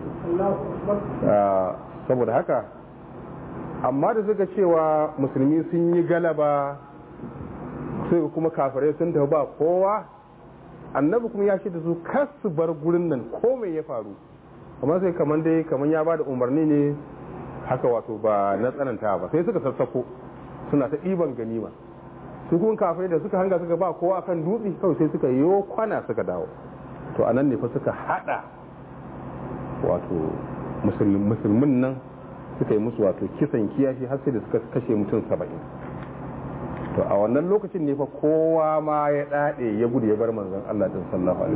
saboda haka amma da suka cewa musulmi sun yi galaba sai kuma kafirai sun tafi ba kowa annabi kuma ya da su kar su bar gurin nan ko mai ya faru amma sai kamar dai kamar ya ba da umarni ne haka wato ba na tsananta ba sai suka sassako suna ta ɗiban ganima su kuma kafirai da suka hanga suka ba kowa kan dutse kawai sai suka yi kwana suka dawo to anan ne fa suka hada wato musulmin nan suka yi musu wato kisan kiyashi har sai da suka kashe mutum saba'in to a wannan lokacin ne fa kowa ma ya dade ya gudu ya bar manzon Allah din sallallahu alaihi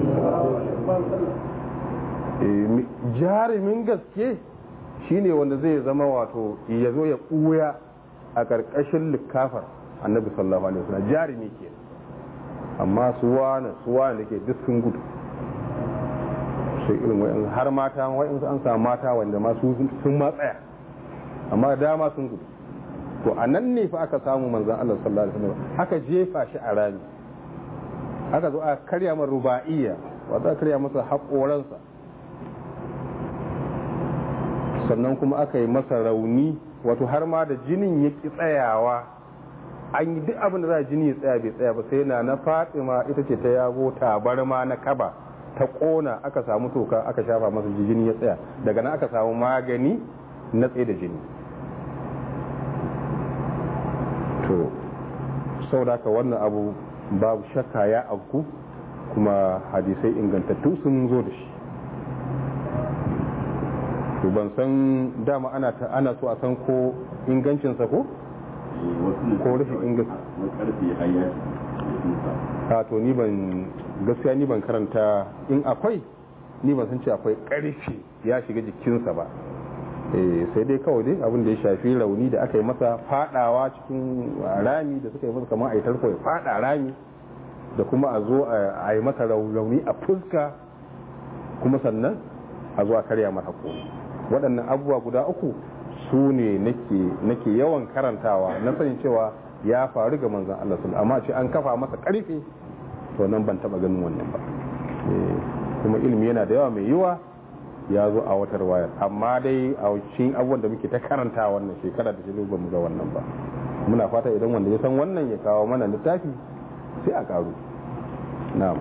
wasallam jarumin gaske shine wanda zai zama wato ya zo ya ɓuya a ƙarƙashin likafar annabi sallallahu alaihi wasallam jarumi ke amma su wani su wani da ke duk sun gudu sai irin wa'in har mata wa'in an samu mata wanda ma sun ma tsaya amma dama sun gudu to a nan ne fa aka samu manzan Allah sallallahu alaihi wasallam aka jefa shi a rami aka zo a karya masa ruba'iyya wato aka karya masa haƙoransa sannan kuma aka yi masa rauni wato har ma da jinin ya ki tsayawa an yi duk abin da za jini ya tsaya bai tsaya ba sai na na fatima ita ce ta yago tabarma na kaba ta kona aka samu toka aka shafa masa jini ya tsaya daga nan aka samu magani na tsaye da jini to sau da ka wannan abu babu shakka ya auku kuma hadisai ingantattu sun zo da shi to ban san dama ana ta ana so a san ko ingancinsa ko ko rashin inganci a to ni ban gaskiya ni ban karanta in akwai ni ban san ce akwai karfi ya shiga jikinsa ba sai dai kawai dai abin da ya shafi rauni da aka yi masa fadawa cikin rami da suka yi masa kamar a yi tarko ya fada rami da kuma a zo a yi masa rauni a fuska kuma sannan a zo a karya masa ko waɗannan abubuwa guda uku su ne nake yawan karantawa na sanin cewa ya faru ga manzan Allah sun amma ce an kafa masa karfe to nan ban taba ganin wannan ba kuma ilimi yana da yawa mai yiwa ya zo a watar wayar amma dai a cikin abubuwan da muke ta karanta wannan shekara da shirin ba mu ga wannan ba muna fata idan wanda ya san wannan ya kawo mana littafi sai a karu na'am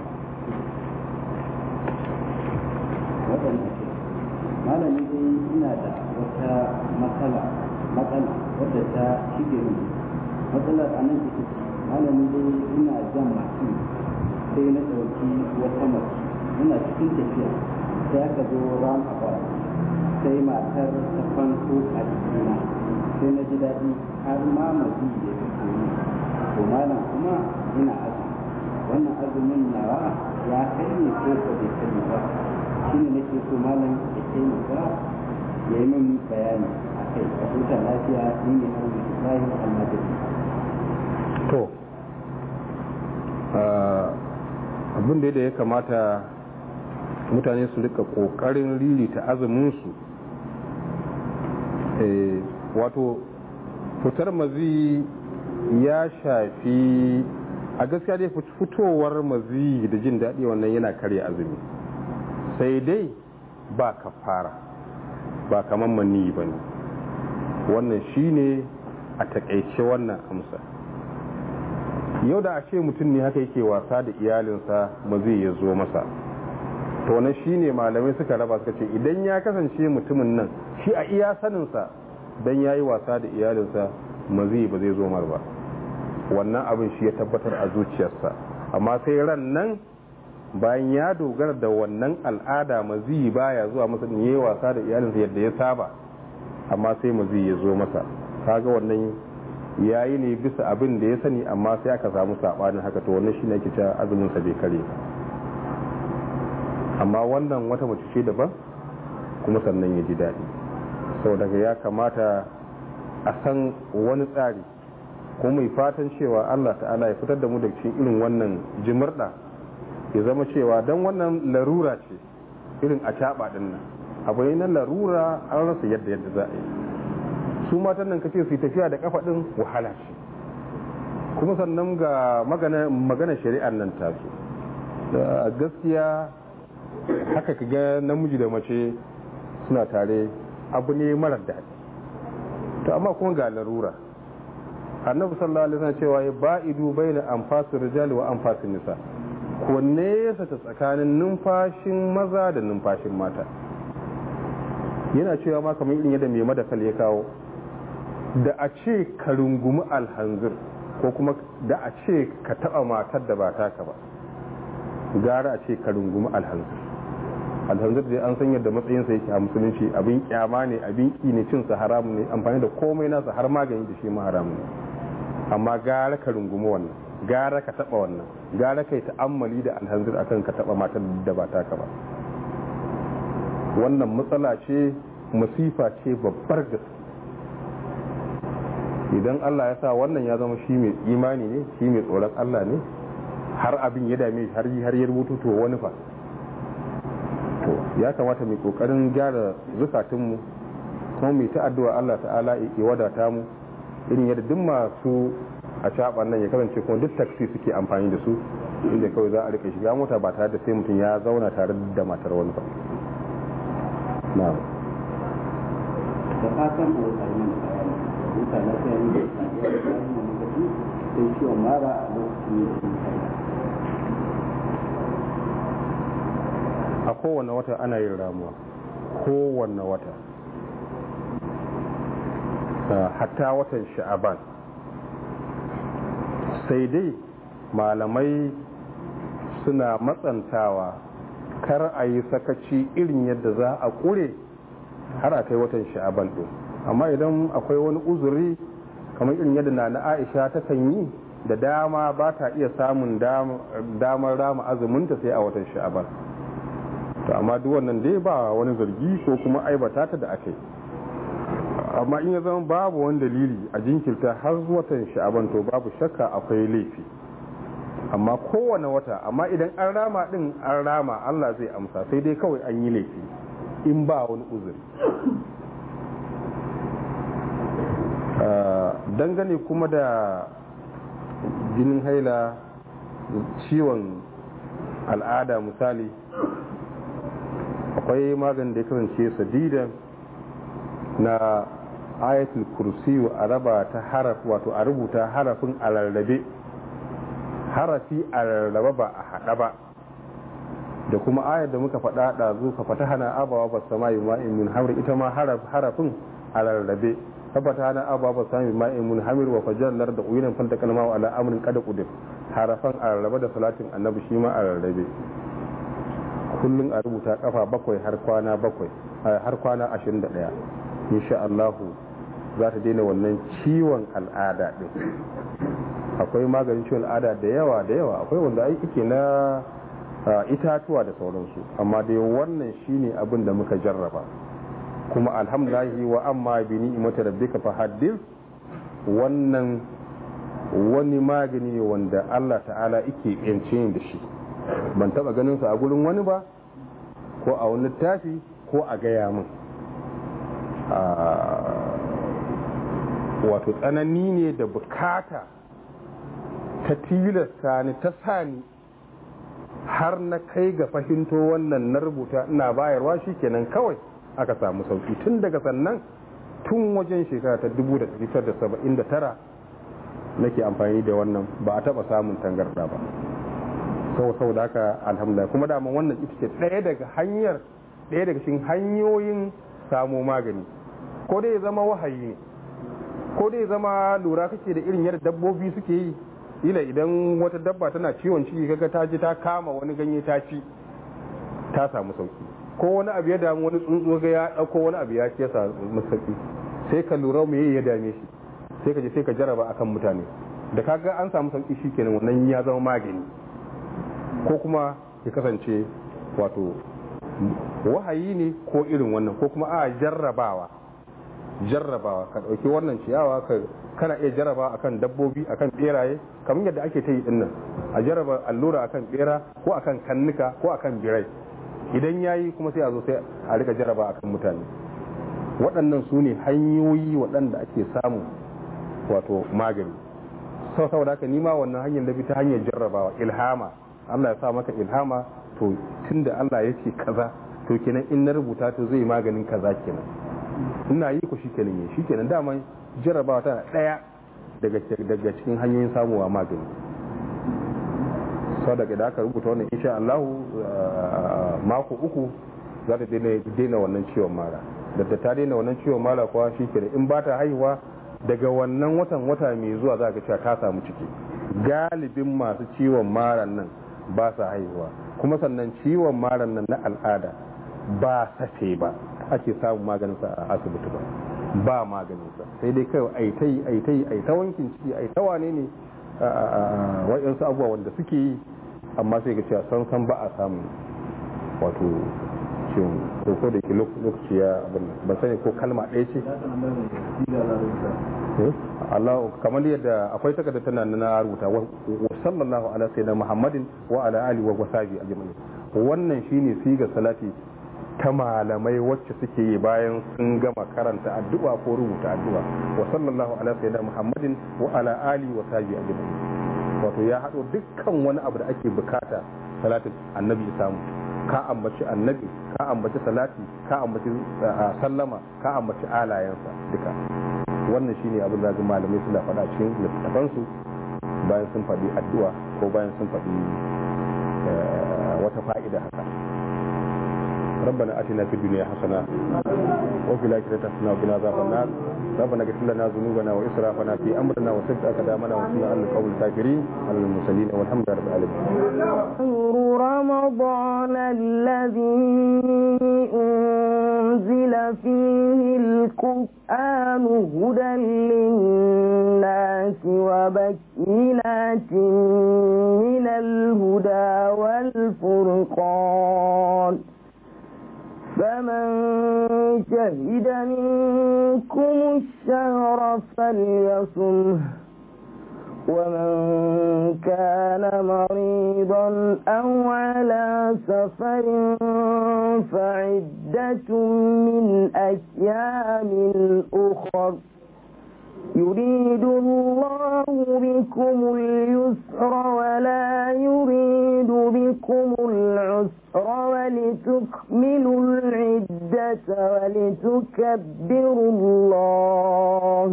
waɗanda malami dai ina da wata matsala matsala wadda ta shige min matsalar a nan ita ce malami dai ina jan mashin sai na ɗauki wata mace ina cikin tafiya sai aka zo ran about sai matar ta fanko a jikina sai na ji daɗi har ma mazi ya fito ni to malam kuma ina azumi wannan azumin nawa ya kai ne ko ko bai kai ba shi ne nake so malam ya taimaka ya yi min bayani a kai a huta lafiya ni ne har mai ibrahim almadani to abin da ya kamata mutane su rika kokarin ririta azuminsu wato fitar mazi ya shafi a gaskiya dai fitowar mazi da jin daɗi wannan yana karya azumi sai dai ba kafara ba kamar mani ba ne wannan shine a takaice wannan amsa yau da a ce mutum ne haka yake wasa da iyalinsa ba zai ya zo masa to wannan shine malamai suka raba suka ce idan ya kasance mutumin nan shi a iya saninsa dan yayi wasa da iyalinsa mazi ba zai zo mar ba wannan abin shi ya tabbatar a zuciyarsa amma sai ran nan bayan ya dogara da wannan al'ada mazi baya zuwa masa ne yayi wasa da iyalinsa yadda ya saba amma sai mazi ya zo masa kaga wannan yayi ne bisa abin da ya sani amma sai aka samu sabanin haka to wannan shine ake cewa azumin sa bai kare ba amma wannan wata mace ce daban kuma sannan ya ji daɗi sau daga ya kamata a san wani tsari ko mai fatan cewa allah ta'ala ya fitar da mu da cikin irin wannan jimirɗa ya zama cewa don wannan larura ce irin a caɓa ɗin nan abu ne na larura an rasa yadda yadda za a yi su matan nan kace su yi tafiya da kafa ɗin wahala ce kuma sannan ga magana shari'ar nan ta da gaskiya haka ka ga namiji da mace suna tare abu ne marar daɗi to amma kuma ga larura annabi sallallahu alaihi wasallam cewa ya ba'idu baina anfasir rijali wa anfasin nisa ko nesa ta tsakanin numfashin maza da numfashin mata yana cewa ma kamar irin yadda mai madakal ya kawo da a ce ka rungumi alhanzir ko kuma da a ce ka taba matar da ba taka ba gara a ce ka rungumi alhanzir alhanzir dai an san yadda matsayinsa yake a musulunci abin kyama ne abin ki ne cin sa haramun ne amfani da komai nasa har magani da shi ma haramun ne amma gara ka rungumi wannan gara ka taba wannan gara kai ta'ammali da alhanzir akan ka taba matar da ba taka ba wannan matsala ce masifa ce babbar gaske idan Allah ya sa wannan ya zama shi mai imani ne shi mai tsoron Allah ne har abin ya dame har har ya rubutu to wani fa to ya kamata mai kokarin gyara zukatunmu kuma mai ta addu'a Allah ta'ala ya wadata mu irin yadda duk masu a caban nan ya kasance kuma duk taksi suke amfani da su inda kawai za a rika shiga mota ba tare da sai mutum ya zauna tare da matar wani ba na'am da fatan a wata mana bayani huta lafiya ne da sadiya da bayan wani lokaci sai ciwon mara a lokacin da sun kai a kowane wata ana yin ramuwa kowane wata hatta watan sha'aban sai dai malamai suna matsantawa kar a yi sakaci irin yadda za a ƙure har a kai watan sha'aban ɗin amma idan akwai wani uzuri kamar irin yadda na na aisha ta kan yi da dama ba ta iya samun damar rama azuminta sai a watan sha'aban to amma duk wannan dai ba wani zargi ko kuma aibata ta da aka yi amma in ya zama babu wani dalili a jinkirta har watan sha'aban to babu shakka akwai laifi amma kowane wata amma idan an rama din an rama Allah zai amsa sai dai kawai an yi laifi in ba wani uzuri dangane kuma da jinin haila ciwon al'ada misali akwai maganin da ya kasance sadidan na ayatul kursiyu a raba ta haraf wato a rubuta harafin a rarrabe harafi a rarraba ba a haɗa ba da kuma ayar da muka faɗa ɗazu ka fata hana abawa ba sama yi ma'in min hamir ita ma harafin a rarrabe tabbata hana abawa ba sama yi ma'in min hamir wa fajallar da uyunan fanta kalma wa ala amrin kada kudir harafan a rarrabe da salatin annabi shi ma a rarrabe kullum a rubuta kafa bakwai har kwana bakwai har kwana ashirin da ɗaya insha Allahu za ta daina wannan ciwon al'ada ɗin akwai maganin ciwon al'ada da yawa da yawa akwai wanda aiki na itatuwa da sauransu amma dai wannan shine abin da muka jarraba kuma alhamdulahi wa amma bi ni'imati rabbika fa haddith wannan wani magani wanda Allah ta'ala yake yance da shi ban taba ganin sa a gurin wani ba ko a wani littafi ko a gaya min wato tsanani ne da bukata ta tilasta ni ta sani har na kai ga fahimto wannan na rubuta ina bayarwa shi kenan kawai aka samu sauki tun daga sannan tun wajen shekara ta 1979 nake amfani da wannan ba a taba samun tangarda ba sau sau da haka alhamdulillah kuma daman wannan ita ce ɗaya daga hanyar ɗaya daga cikin hanyoyin samo magani ko dai ya zama wahayi ne ko dai ya zama lura kake da irin yadda dabbobi suke yi ila idan wata dabba tana ciwon ciki kaga ta ji ta kama wani ganye ta ci ta samu sauki ko wani abu ya damu wani tsuntsu ga ya dauko wani abu ya ci ya samu sauki sai ka lura me ya dame shi sai ka je sai ka jaraba akan mutane da kaga an samu sauki shikenan wannan ya zama magani ko kuma ya kasance wato wahayi ne ko irin wannan ko kuma a jarrabawa jarrabawa ka ɗauki wannan ciyawa ka kana iya jarraba akan dabbobi akan beraye kamar yadda ake ta yi dinnan a jarraba allura akan bera ko akan kannuka ko akan birai idan yayi kuma sai a zo sai a rika jarraba akan mutane waɗannan su ne hanyoyi waɗanda ake samu wato magani sau saboda haka nima wannan hanyar da bi ta hanyar jarrabawa ilhama Allah ya sa maka ilhama to tunda Allah ya ce kaza to kenan in na rubuta to zai maganin kaza kenan ina yi ku shikenan yi shikenan dama jarrabawa tana daya daga daga cikin hanyoyin samuwa magani sau daga da aka rubuta wannan insha Allah mako uku za ta daina wannan ciwon mara da ta daina wannan ciwon mara kuwa shikenan in ba ta haihuwa daga wannan watan wata mai zuwa za ka cewa ta samu ciki galibin masu ciwon maran nan ba sa haihuwa kuma sannan ciwon maran nan na al'ada ba safe ba ake samun maganinsa a asibiti ba ba maganinsa sai dai kawai aitai aitai aita wankin ciki aita wane ne wa'yansu abubuwa wanda suke yi amma sai ga cewa san san ba a samun wato ciwon ko da ke lokaci ya abin ban sani ko kalma ɗaya ce Allah kamar yadda akwai takarda tana na rubuta wa sallallahu ala sayyidina Muhammadin wa ala alihi wa sahbihi ajma'in wannan shine sigar salati ta malamai wacce suke yi bayan sun gama karanta addu'a ko rubuta addu'a wa sallallahu ala sayyidina Muhammadin wa ala alihi wa sahbihi ajma'in wato ya hado dukkan wani abu da ake bukata salatin annabi ya samu ka ambaci annabi ka ambaci salati ka ambaci sallama ka ambaci alayensa duka wannan shine abin da malamai suna faɗa cikin littattafansu bayan sun faɗi addu'a ko bayan sun faɗi wata fa'ida haka ربنا اتنا في الدنيا حسنه وفي الاخره حسنه وقنا عذاب النار ربنا اغفر لنا ذنوبنا واسرافنا في امرنا وثبت اقدامنا وانصرنا على القوم الكافرين على المرسلين والحمد لله رب العالمين شهر رمضان الذي أنزل فيه القرآن هدى للناس وبينات من الهدى والفرقان فمن شهد منكم الشهر فليصمه ومن كان مريضا أو على سفر فعدة من أيام أخر يريد الله بكم اليسر ولا يريد بكم العسر ولتكملوا العدة ولتكبروا الله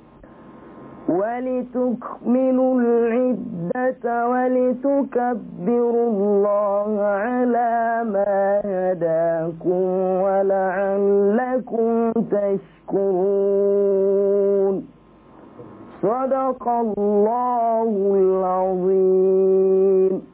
ولتكملوا العدة ولتكبروا الله على ما هداكم ولعلكم تشكرون صدق الله العظيم